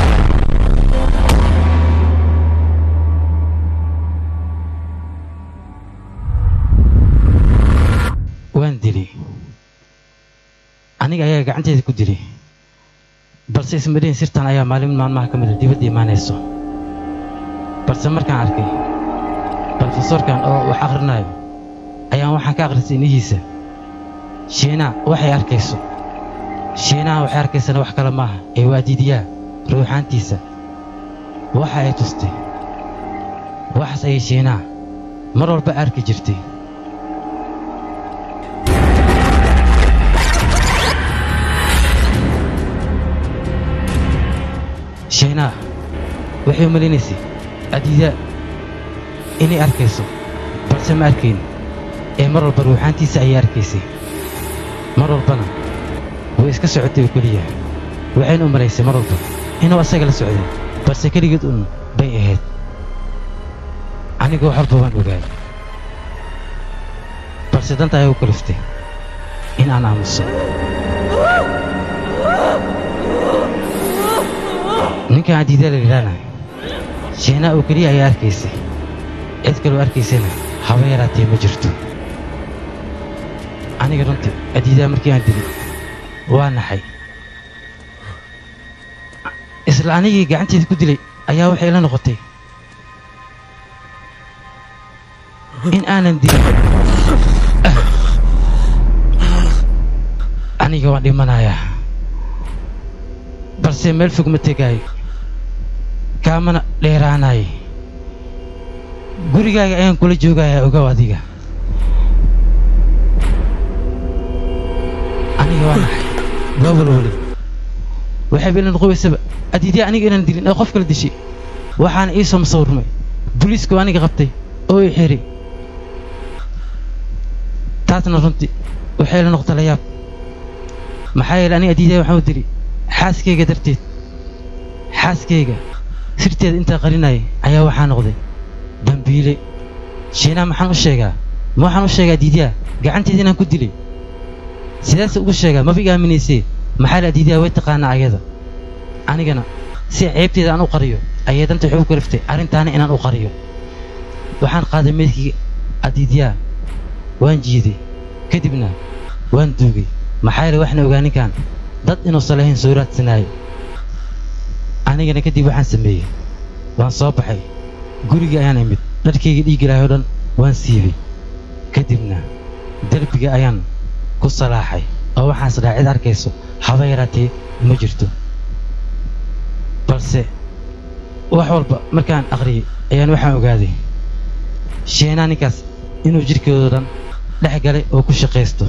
waan dilay aniga ayaa gacanteeda ku dilay balse ismadhihin sirtan ayaa maalin maalmaha ka mida dibadda imaanayso balse markaan arkay brofesorkan oo wax akhrinayo ayaan waxaan ka akhrisay inihiisa shiinaa waxay arkayso shiinaha waxay arkaysana wax kale maaha ee waa diidiyaa ruuxaantiisa waxa ay tustay waxaas ayay shiinaha mar walba arki jirtay shiinaha waxay u malinaysay adiida inay arkayso balse ma arkayn ee mar walba ruuxaantiisa ayay arkaysay mar walbana way iska socotay oo keliya waxayna u malaysay mar walba inuu asaga la socday balse keligeed un bay ahayd anigoo wax walba waan ogaay balse danta ayaa u kaliftay in aan aamuso ninkan adiidaa la yidhaahna shiinaa oo keliya ayaa arkaysay cid kaloo arkaysana haba yaraatee ma jirto aniga runtii adiidaa markii aan dilay waa naxay isla anigii gacanteeda ku dilay ayaa waxay la noqotay in aanan dilin aniga waan dhimanayaa balse meel fog ma tegaayo kaamana dheeraanaay gurigaaga ayaan kula joogayaa ogow adiga aniga waa naxay waa walwali waxayba ila noqobaysaba adiidii aniga inaan dilin ee qof kala dishay waxaana ii soo masawirmay booliisku aniga qabtay oo i xiray taasna runtii waxay la noqotay la yaab maxaa yeelay aniga adiidaa waxaan u dili xaaskayga darteed xaaskayga sirteeda intaa qarinayay ayaa waxaa noqday dambiile shiinaa maxaan u sheegaa ma waxaan u sheegaa diidiyaa gacanteeda inaan ku dilay sidaase ugu sheegaa maba iga aaminaysee maxaa la diidiyaa way taqaanaa ayada anigana si ceebteeda aan u qariyo ayay danta waxay u kaliftay arrintaana inaan u qariyo waxaan qaaday meydkii adiidyaa waan jiiday kadibna waan duugay maxaa yeele waxna ogaa ninkan dad inuusan lahayn soo raadsanaayo anigana kadib waxaan sameeyey waan soo baxay gurigii ayaan imid dharkayga dhiiggi lahay oo dhan waan siibay kadibna derbiga ayaan ku salaaxay oo waxaan isdhaha cid arkayso haba yaraatee ma jirto balse wax walba markaan aqriyey ayaan waxaan ogaaday sheenaa ninkaas inuu jidhkoodao dhan dhex galay oo ku shaqaysto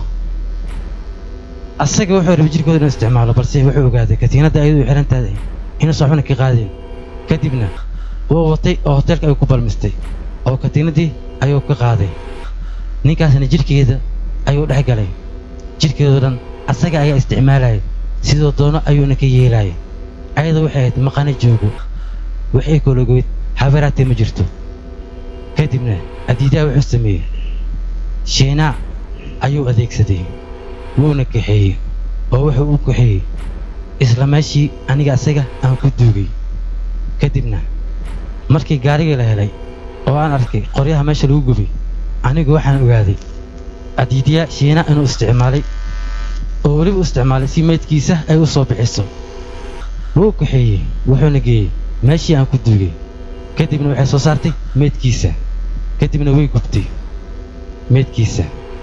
asaga wuxuu rabay jidhkooda inuu isticmaalo balse wuxuu ogaaday katiinadda ayadu u xihan tahay inuusan waxbana ka qaadeen kadibna wuu watay oo hoteelka ayuu ku balmistay oo katiinaddii ayuu ka qaaday ninkaasna jidhkeeda ayuu dhex galay jidhkeedoo dhan asaga ayaa isticmaalaya sidoo doono ayuuna ka yeelaya ayada waxay ahayd maqana joogo waxay kologoyd habaraatee ma jirto kadibna adiidaa wuxuu sameeyey sheenaa ayuu adeegsaday wuuna kaxeeyey oo wuxuu u kaxeeyey isla meeshii aniga asaga aan ku duugay kadibna markii gaarigii la helay oo aan arkay qoryaha meesha lagu gubay anigu waxaan ogaaday adiidyaa shiina inuu isticmaalay oo weliba u isticmaalay si meydkiisa ay u soo bixiso wuu kaxeeyey wuxuuna geeyey meeshii aan ku duugay kadibna waxay soo saartay meydkiisa kadibna way gubtay meydkiisa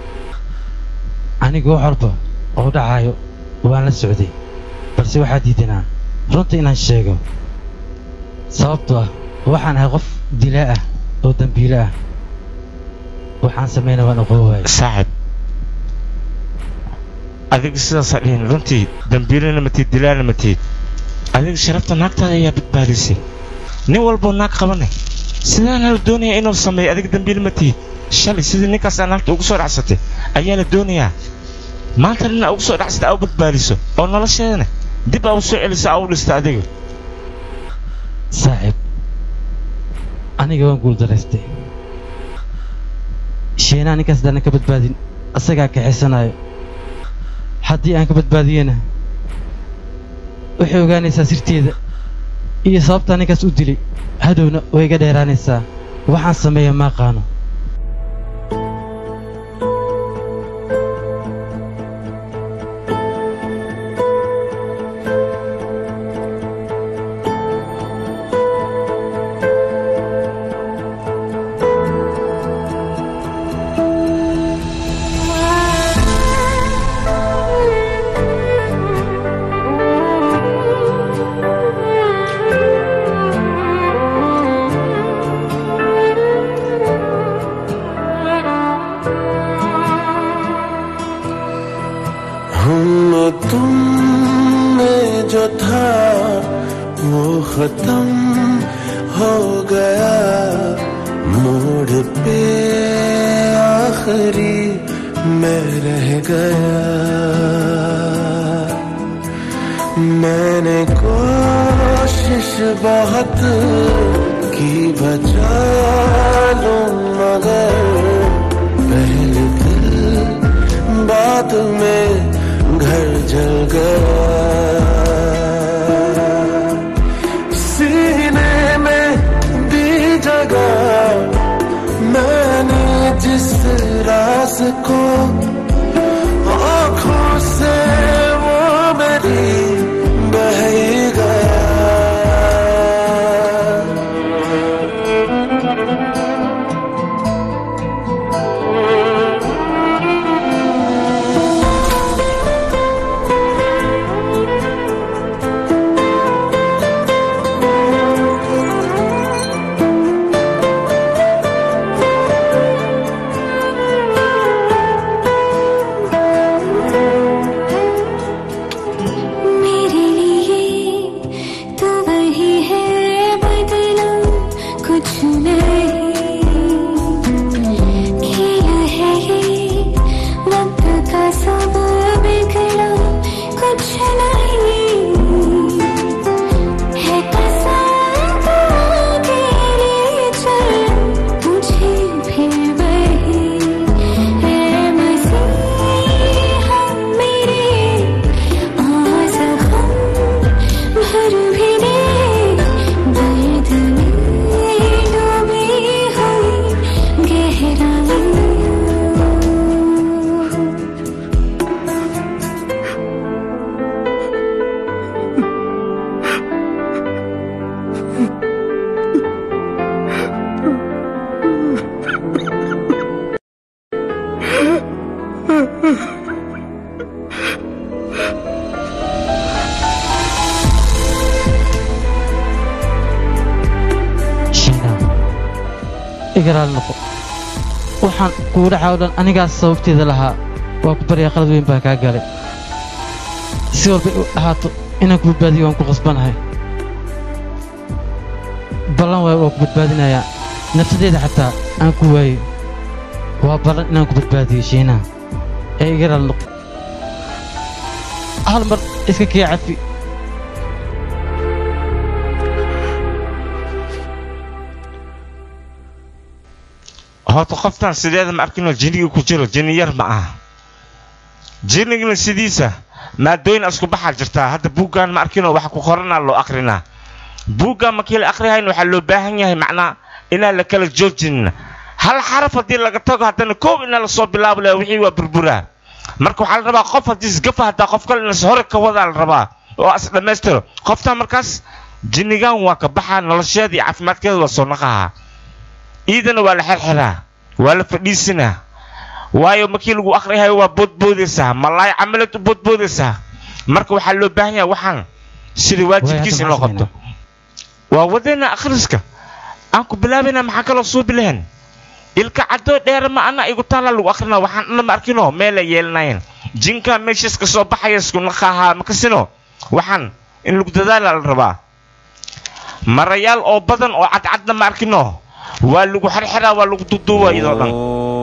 anigu wax walba oo dhacaayo waan la socday balse waxaa diidanaa runta inaan sheego sababtoo ah waxaan ahay qof dilaa ah oo dembiile ah waxaan sameynaa waan oqon waayay saaxib adiga sidaasaa dhihin runtii dambiilana matid dilaana matid adiga sharafta naagtaada ayaa badbaadisay nin walboo naag qabanay sidaana la doonayaa inuu sameeyo adiga dambiil matid shalay sidii ninkaasaa naagta ugu soo dhacsatay ayaa la doonayaa maanta nina ugu soo dhacsatay aa u badbaadiso oo nolosheedana dib aa u soo celiso aa u dhista adiga saaxiib aniga waan guuldaraystay sheenaa ninkaas haddaanan ka badbaadin asagaa kaxaysanayo haddii aan ka badbaadiyena waxay ogaanaysaa sirteeda iyo sababtaa ninkaas u dilay hadhowna way iga dheeraanaysaa waxaan sameeya ma aqaano हम तुम में जो था वो खत्म हो गया मोड़ पे आखिरी मैं रह गया मैंने कोशिश बहुत की बचा लूं मगर पहले दिल बाद में घर जल गया सीने में दी जगह मैंने जिस रास को आंखों से वो मेरी बह ही गया मेरे लिए तो वही है बदला कुछ नहीं खेला है ये वक्त का सब बिगड़ा कुछ नहीं है कसम के लिए चल मुझे फिर वही है मसीहा मेरे आवाज़ हम भर भी दे दर्द में डूबी हुई गहराई shiina igaraal noqo waxaan kugu dhaca oo dhan anigaas sababteeda lahaa waa ku baryaa qalad weyn baa kaa galay si walbay u ahaato inaan ku badbaadiyo waan ku qasbanahay ballan waayo waa ku badbaadinayaa nafsadeeda xataa aan ku waayo waa ballan inaan ku badbaadiyo shiinaha ee igaraal noqo hal mar iska kii cafi horta qoftan sideeda ma arkinoo jinniga ku jiro jinni yar ma aha jinnigna sidiisa maadooyin isku baxaa jirtaa hadda buuggan ma arkinoo waxa ku qoranaa loo akrinaa buuggan markii la akrihayn waxaa loo baahan yahay macnaa inaan la kala joojinin hal xaraf haddii laga tago haddana koob inaa lasoo bilaabo laha wixii waa burburaa marka waxaa la rabaa qof haddii isgafa haddaa qof kale inas hore ka wadaa la rabaa oo as dhammaystiro qoftan markaas jinnigan waa ka baxaa nolosheeda iyo caafimaadkeeda waa soo naqahaa iidana waa la xerxeraa waa la fadhiisinaa waayo markii lagu akhriyahayo waa boodboodaysaa malaay camalad u boodboodaysaa marka waxaa loo baahan yahay waxaan sida waajibkiisa in loo qabto waa wadeena akhriska aan ku bilaabayna maxaa kaloo suubi lahayn ilka cadoo dheer ma ana igu taala lagu akhrina waxaan dhan ma arkino meel ay yeelanayn jinka meeshaas ka soo baxaya isku naqaha makasino waxaan in lagu dadaala la rabaa marayaal oo badan oo cadcadna ma arkino waa lagu xirxiraa waa lagu duduuba iyadoo dhan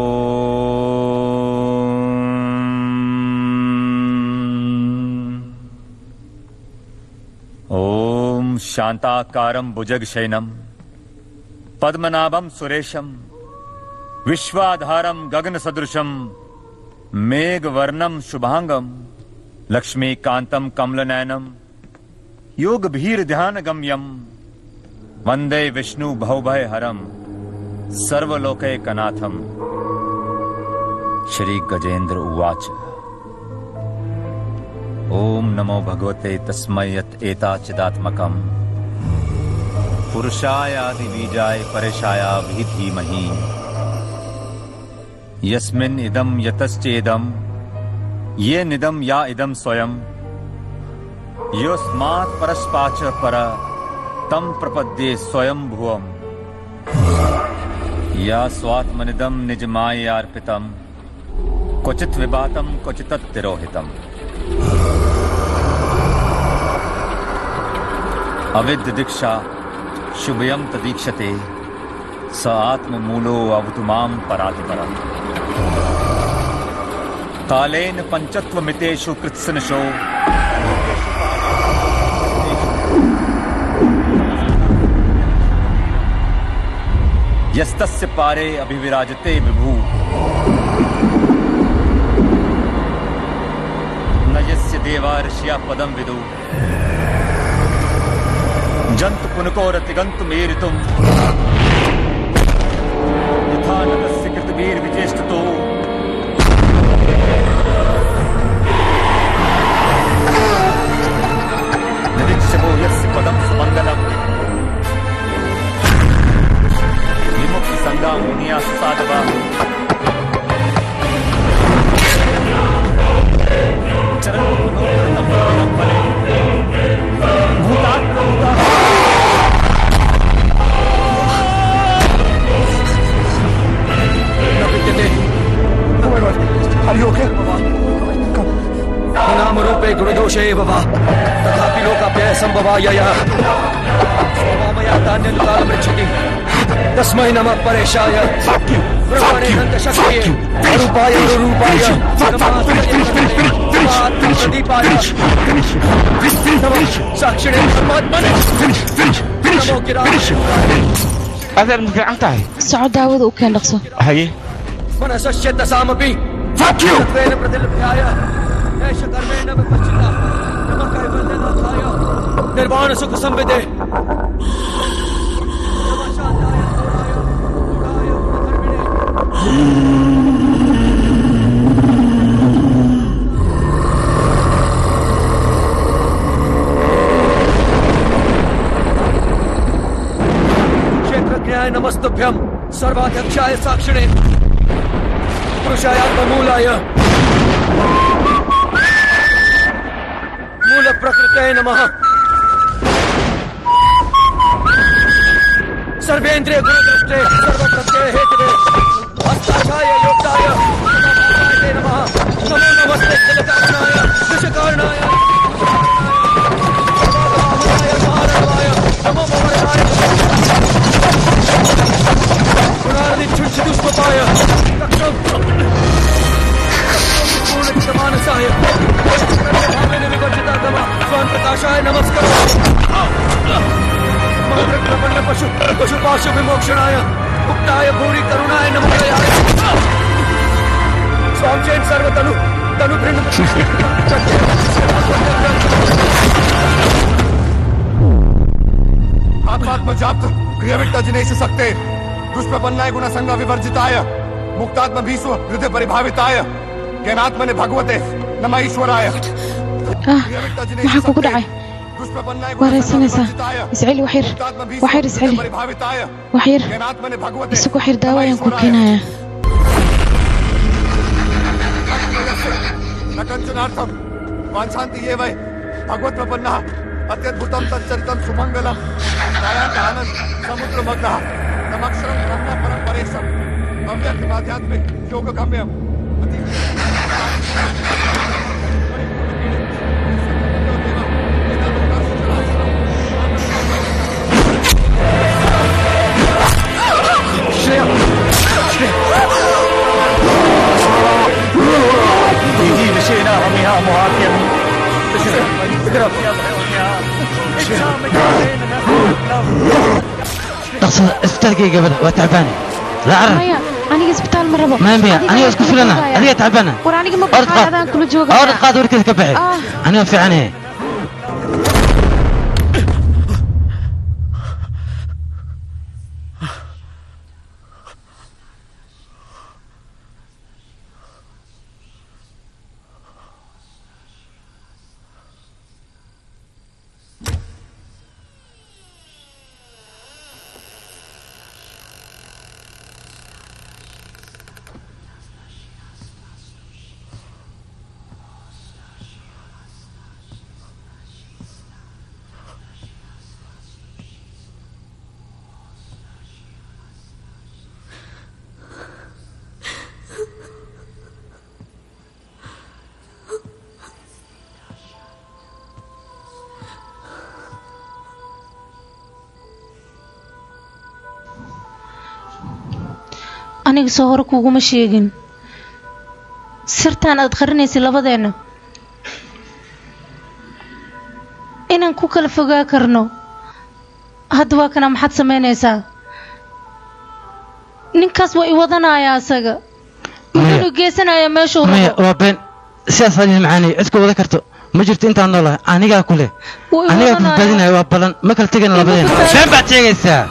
ॐ शान्ताकारं भुजगशयनं पद्मनाभं सुरेशं विश्वाधारं गगनसदृशं मेघवर्णं शुभाङ्गं लक्ष्मीकान्तं कमलनयनं योगभीर्ध्यानगम्यं वन्दे विष्णु भवभयहरं सर्वलोकैकनाथं श्रीगजेन्द्र उवाच ॐ नमो भगवते तस्मै यत् एताचिदात्मकम् पुरुषायादिबीजाय परेशाया भी धीमहि यस्मिन् इदं यतश्चेदं ये निदं या इदं स्वयं योऽस्मात् परस्पाच पर तं प्रपद्ये स्वयं भुवम् या स्वात्मनिदं निजमायार्पितं क्वचित् विभातं क्वचित्तिरोहितम् अविद्य दीक्षा शुभयं तदीक्षते स आत्ममूलो अवतु मां परातिपरम् कालेन पञ्चत्वमितेषु कृत्सनशो यस्तस्य पारे अभिविराजते विभू न यस्य देवा ऋषिया पदं विदु जन्तु पुनकोरतिगन्तु मेरितुम् यथा नतस्य कृतवीर्विचेष्टतो निरीक्षमो यस्य पदं सुमङ्गलम् विमुक्तिसङ्गा मुनिया सुसाधवा Are you okay? नामरूपे गुणदोषे भव तथापि लोकाप्यय सम्भवायय स्वभावया तान्यनुकालमृच्छति तस्मै नमः परेशाय ब्रह्मणे हन्तशक्तिये अरूपाय अनुरूपाय प्रदीपाय नमः साक्षिणे परमात्मने नमो गिराय adeer ma fiican tahay soco daawada u keen dhaqso haye मनसस्य दशामपि सत्त्वेन प्रतिलभ्याय एष कर्मेण विपश्चिता नमः कैवल्यनाथाय निर्वाण सुख संविदे क्षेत्रज्ञाय नमस्तभ्यं सर्वाध्यक्षाय साक्षिणे पुरुषायात्ममूलाय मूलप्रकृतये नमः सर्वेन्द्रिय गुणदृष्टे सर्वप्रत्यय हेतवे हस्ताक्षाय योक्ताय नमः नमः नमो नमस्ते जलकारणाय विषकारणाय नमो भवनाय गुणादिच्छुच्छुदुष्पपाय रक्षं पूर्णचितमानसाय भावेन विवर्जितागम स्वान् प्रकाशाय नमस्कार प्रपन्न पशु पशुपाशु विमोक्षणाय मुक्ताय भूरि करुणाय नमोदयाय स्वां चेन् सर्वतनु तनु आत्मात्म जाप्त क्रियविट्ट जिनेश सक्ते दुष्प्रपन्नाय गुणसंग विवर्जिताय मुक्तात्म भीष्म हृदय परिभाविताय ज्ञानात्मने भगवते नम ईश्वराय ah maxaa kugu dhacay waraysanaysaa isceli waxyar waxyar isceli waxyar isagu waxyar daawo ayaan ku keenayaa न कंचनार्थम वांछान्ति ये वै भगवत प्रपन्नः अत्यद्भुतं तच्चरितं सुमङ्गलं दयान्त आनन्द समुद्रमग्नः तमक्षरं ब्रह्म परं परेशं अव्यक्त आध्यात्मिक योग गम्यम dhaqsada isbitaalkayga gabadha waa tacbaane la carar maya aniga isbitaal ma rabo maya maya aniga isku filana adiga tacbaana war aniga ma Orod baxay qaad. adaan kula jooga orad qaad warkeeda ka baxi Ah. aniga fiicane aniga soo hore kuguma sheegin sirtaan aad qarinaysay labadeenna inaan ku kala fogaa karno hadda waa kana maxaad samaynaysaa ninkaas waa i wadanayaa asaga wuxuuna geysanayaa meeshuu maya rabo waa been sidaas hadii macaanay cid ku wada karto ma jirto intaan noolahay anigaa ku leh Wuu i anigaa wadanayaa. badbaadinaya waa balan ma kala tegana labadeena been baad sheegaysaa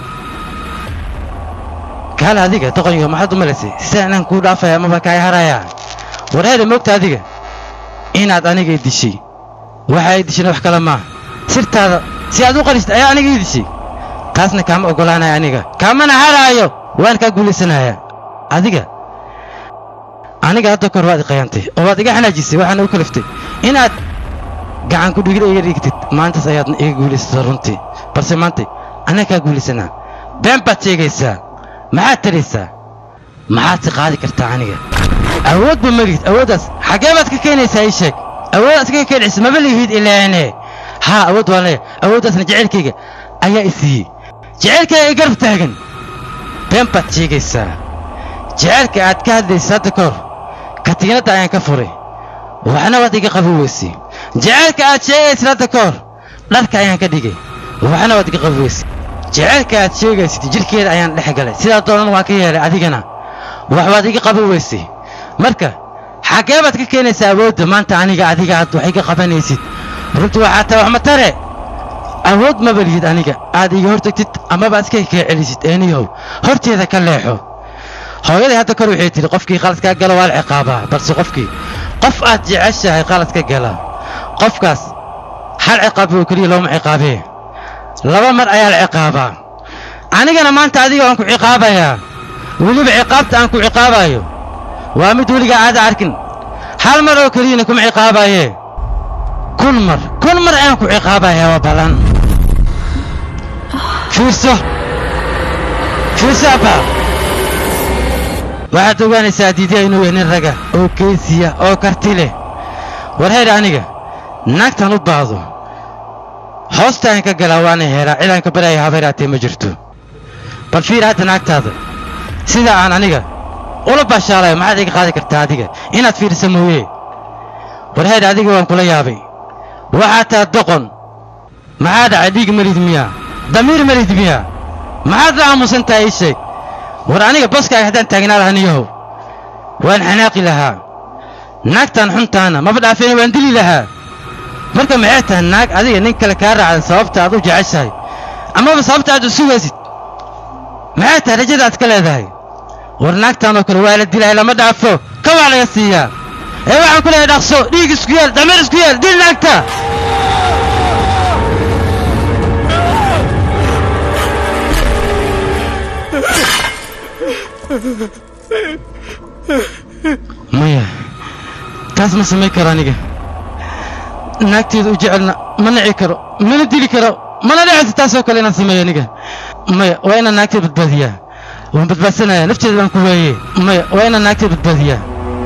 kaale adiga doqonyo maxaad u malaysay sida inaan kuu dhaafaya amaba kaa harayaa warheeda moogta adiga inaad aniga i dishay waxa ay dishayna wax kale maaha sirtaada si aad u qaristay ayaa aniga ii dishay taasna kaama oggolaanaya aniga kaamana haraayo waan kaa guulaysanayaa adiga aniga hadda kor waad i qayantay oo waad iga xanaajisay waxaana u kaliftay inaad gacan ku dhigida iga dhigtid maantaas ayaad iga guulaysata runtii balse maanta anaga kaa guulaysanaa been baad sheegaysaa maxaad taraysaa maxaad si qaadi kartaa aniga awood ba malihid awooddaas xaggee baad ka keenaysaa ii sheeg awooddaas iskaga keenaysa maba lihid ilaane haa awood waan leeya awooddaasna jacaylkayga ayaa i siiyey jacaylkayga i garab taagan been baad sheegaysaa jacaylka aad ka hadlaysa hadda ka hor katiinadda ayaan ka furay waxna waad iga qabi weysay jacaylka aad sheegaysid hadda ka hor dharka ayaan ka dhigay waxna waad iga qabi weysay jacaylka aad sheegaysid jidhkeeda ayaan dhex galay sidaa doonan waan ka yeelay adigana wax waad iga qabi weysay marka xaggee baad ka keenaysaa awoodda maanta aniga adiga aad wax iga qabanaysid runtii waxaa tahay wax ma tare awood maba lihid aniga aad iga hortagtid amaba iska kaa celisid eeniyow horteeda ka leexo hooyaday hadda kor waxay tidhi qofkii qaladkaa gala waa la ciqaabaa balse qofkii qof aad jeceshahay qaladka gala qofkaas hal ciqaab oo keliya looma ciqaabee laba mar ayaa la ciqaabaa anigana maanta adiga waan ku ciqaabayaa weliba ciqaabta aan ku ciqaabayo waa mid weligaa aada arkin hal mar oo keliyana kuma ciqaabaye kun mar kun mar ayaan ku ciqaabayaa waa ballan fiirso fiirso abba waxaad ogaanaysaa diidiya inuu yahay nin raga oo geesiya oo karti leh war heydha aniga naagtan u baahdo hoostaan ka galaa waana heeraa cidaan ka baraya habayraatee ma jirto bal fiir hadda naagtaada sida aan aniga ula baashaalayo maxaad iga qaadi kartaa adiga inaad fiirisa mooye war heydha adiga waan kula yaabay waxaad taha doqon maxaa dhacay dhiig marid miyaa damiir marid miyaa maxaad la aamusan tahay ii sheeg war aniga baskaaga haddaan taagnaa lahaa niyahow waan xanaaqi lahaa naagtan xuntaana maba dhaafeena waan dili lahaa marka maxay tahay naag adiga nin kale kaa raacdan sababta aad u jeceshahay amaba sababta aad u sugaysid maxay tahay rajada aad ka leedahay war naagtan oo kale waa la dilahay lama dhaafo ka waa laga siiyaa ee waxaan ku leeyahay dhaqso dhiig isku yeel dameer isku yeel dil naagta maya taas ma samayn karo aniga naagteeda u jecelna ma nici karo mana dili karo mana dhecayso taasoo kale inaan sameeyo aniga maya waa inaan naagteeda badbaadiyaa waan badbaadsanaya nafteeda baan ku waayey maya waa inaan naagta badbaadiyaa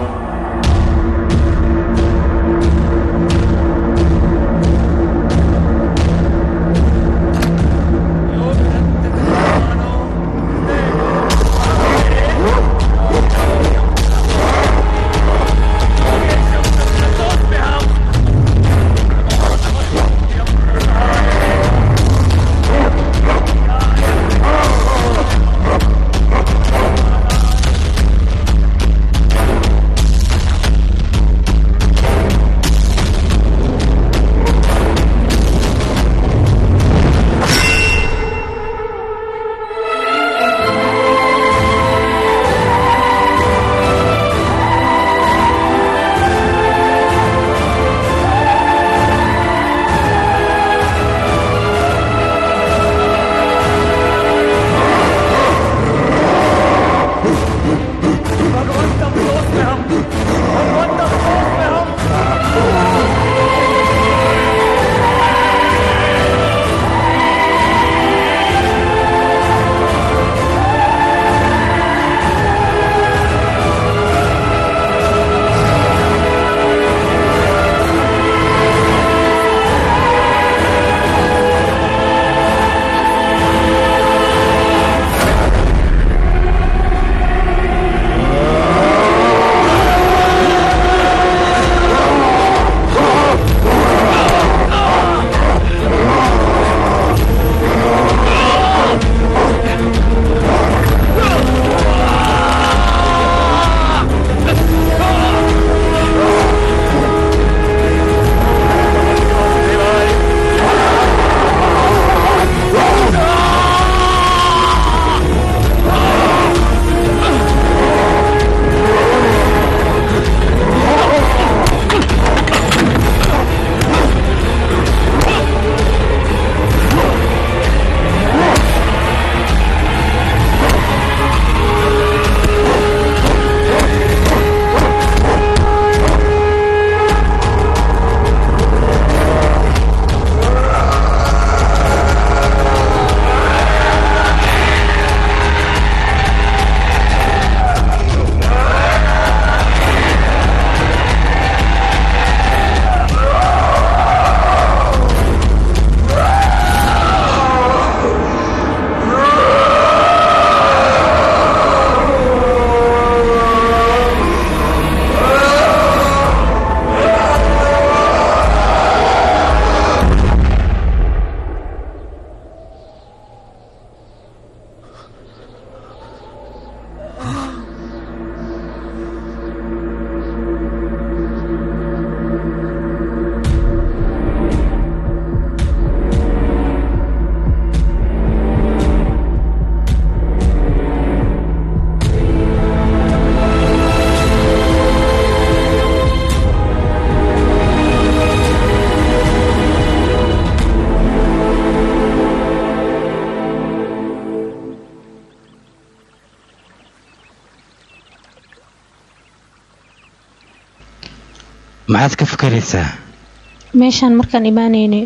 maxaad ka fakaraysaa meeshaan markaan imaanaynay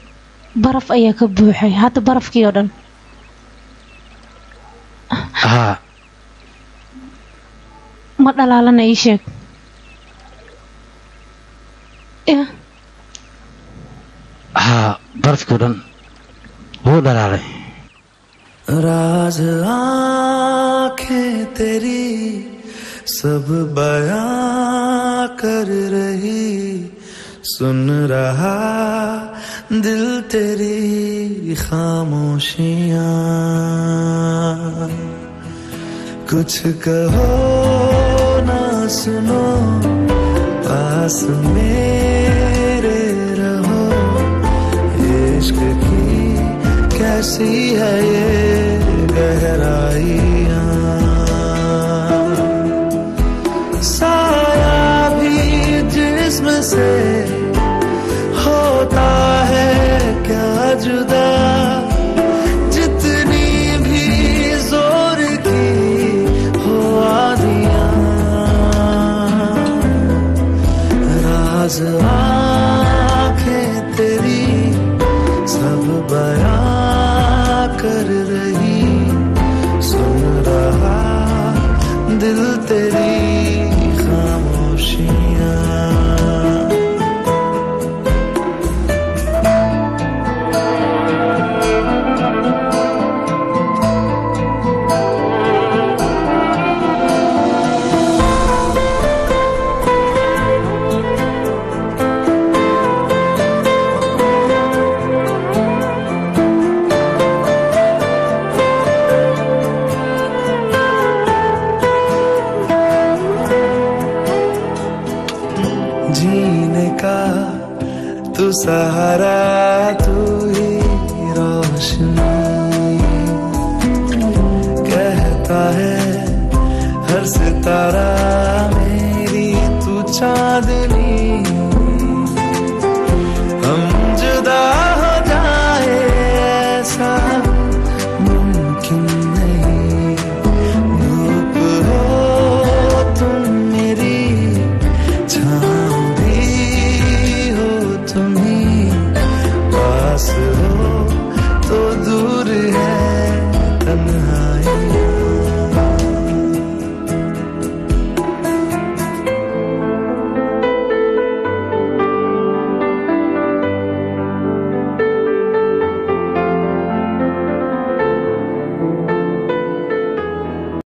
baraf ayaa ka buuxay hadda barafkii oo dhan haa ma dhalaalana ii sheeg yah haa barafkii oo dhan wuu dhalaalay राज आंखें तेरी सब बयां कर रही सुन रहा दिल तेरी खामोशियां कुछ कहो ना सुनो पास मेरे रहो इश्क की कैसी है ये गहराइयां साया भी जिस्म से होता है क्या जुदा जितनी भी जोर की हो आदियां राज आंखें तेरी सब बयां कर रही सुन रहा दिल तेरी खामोशियां जीने का तू सहारा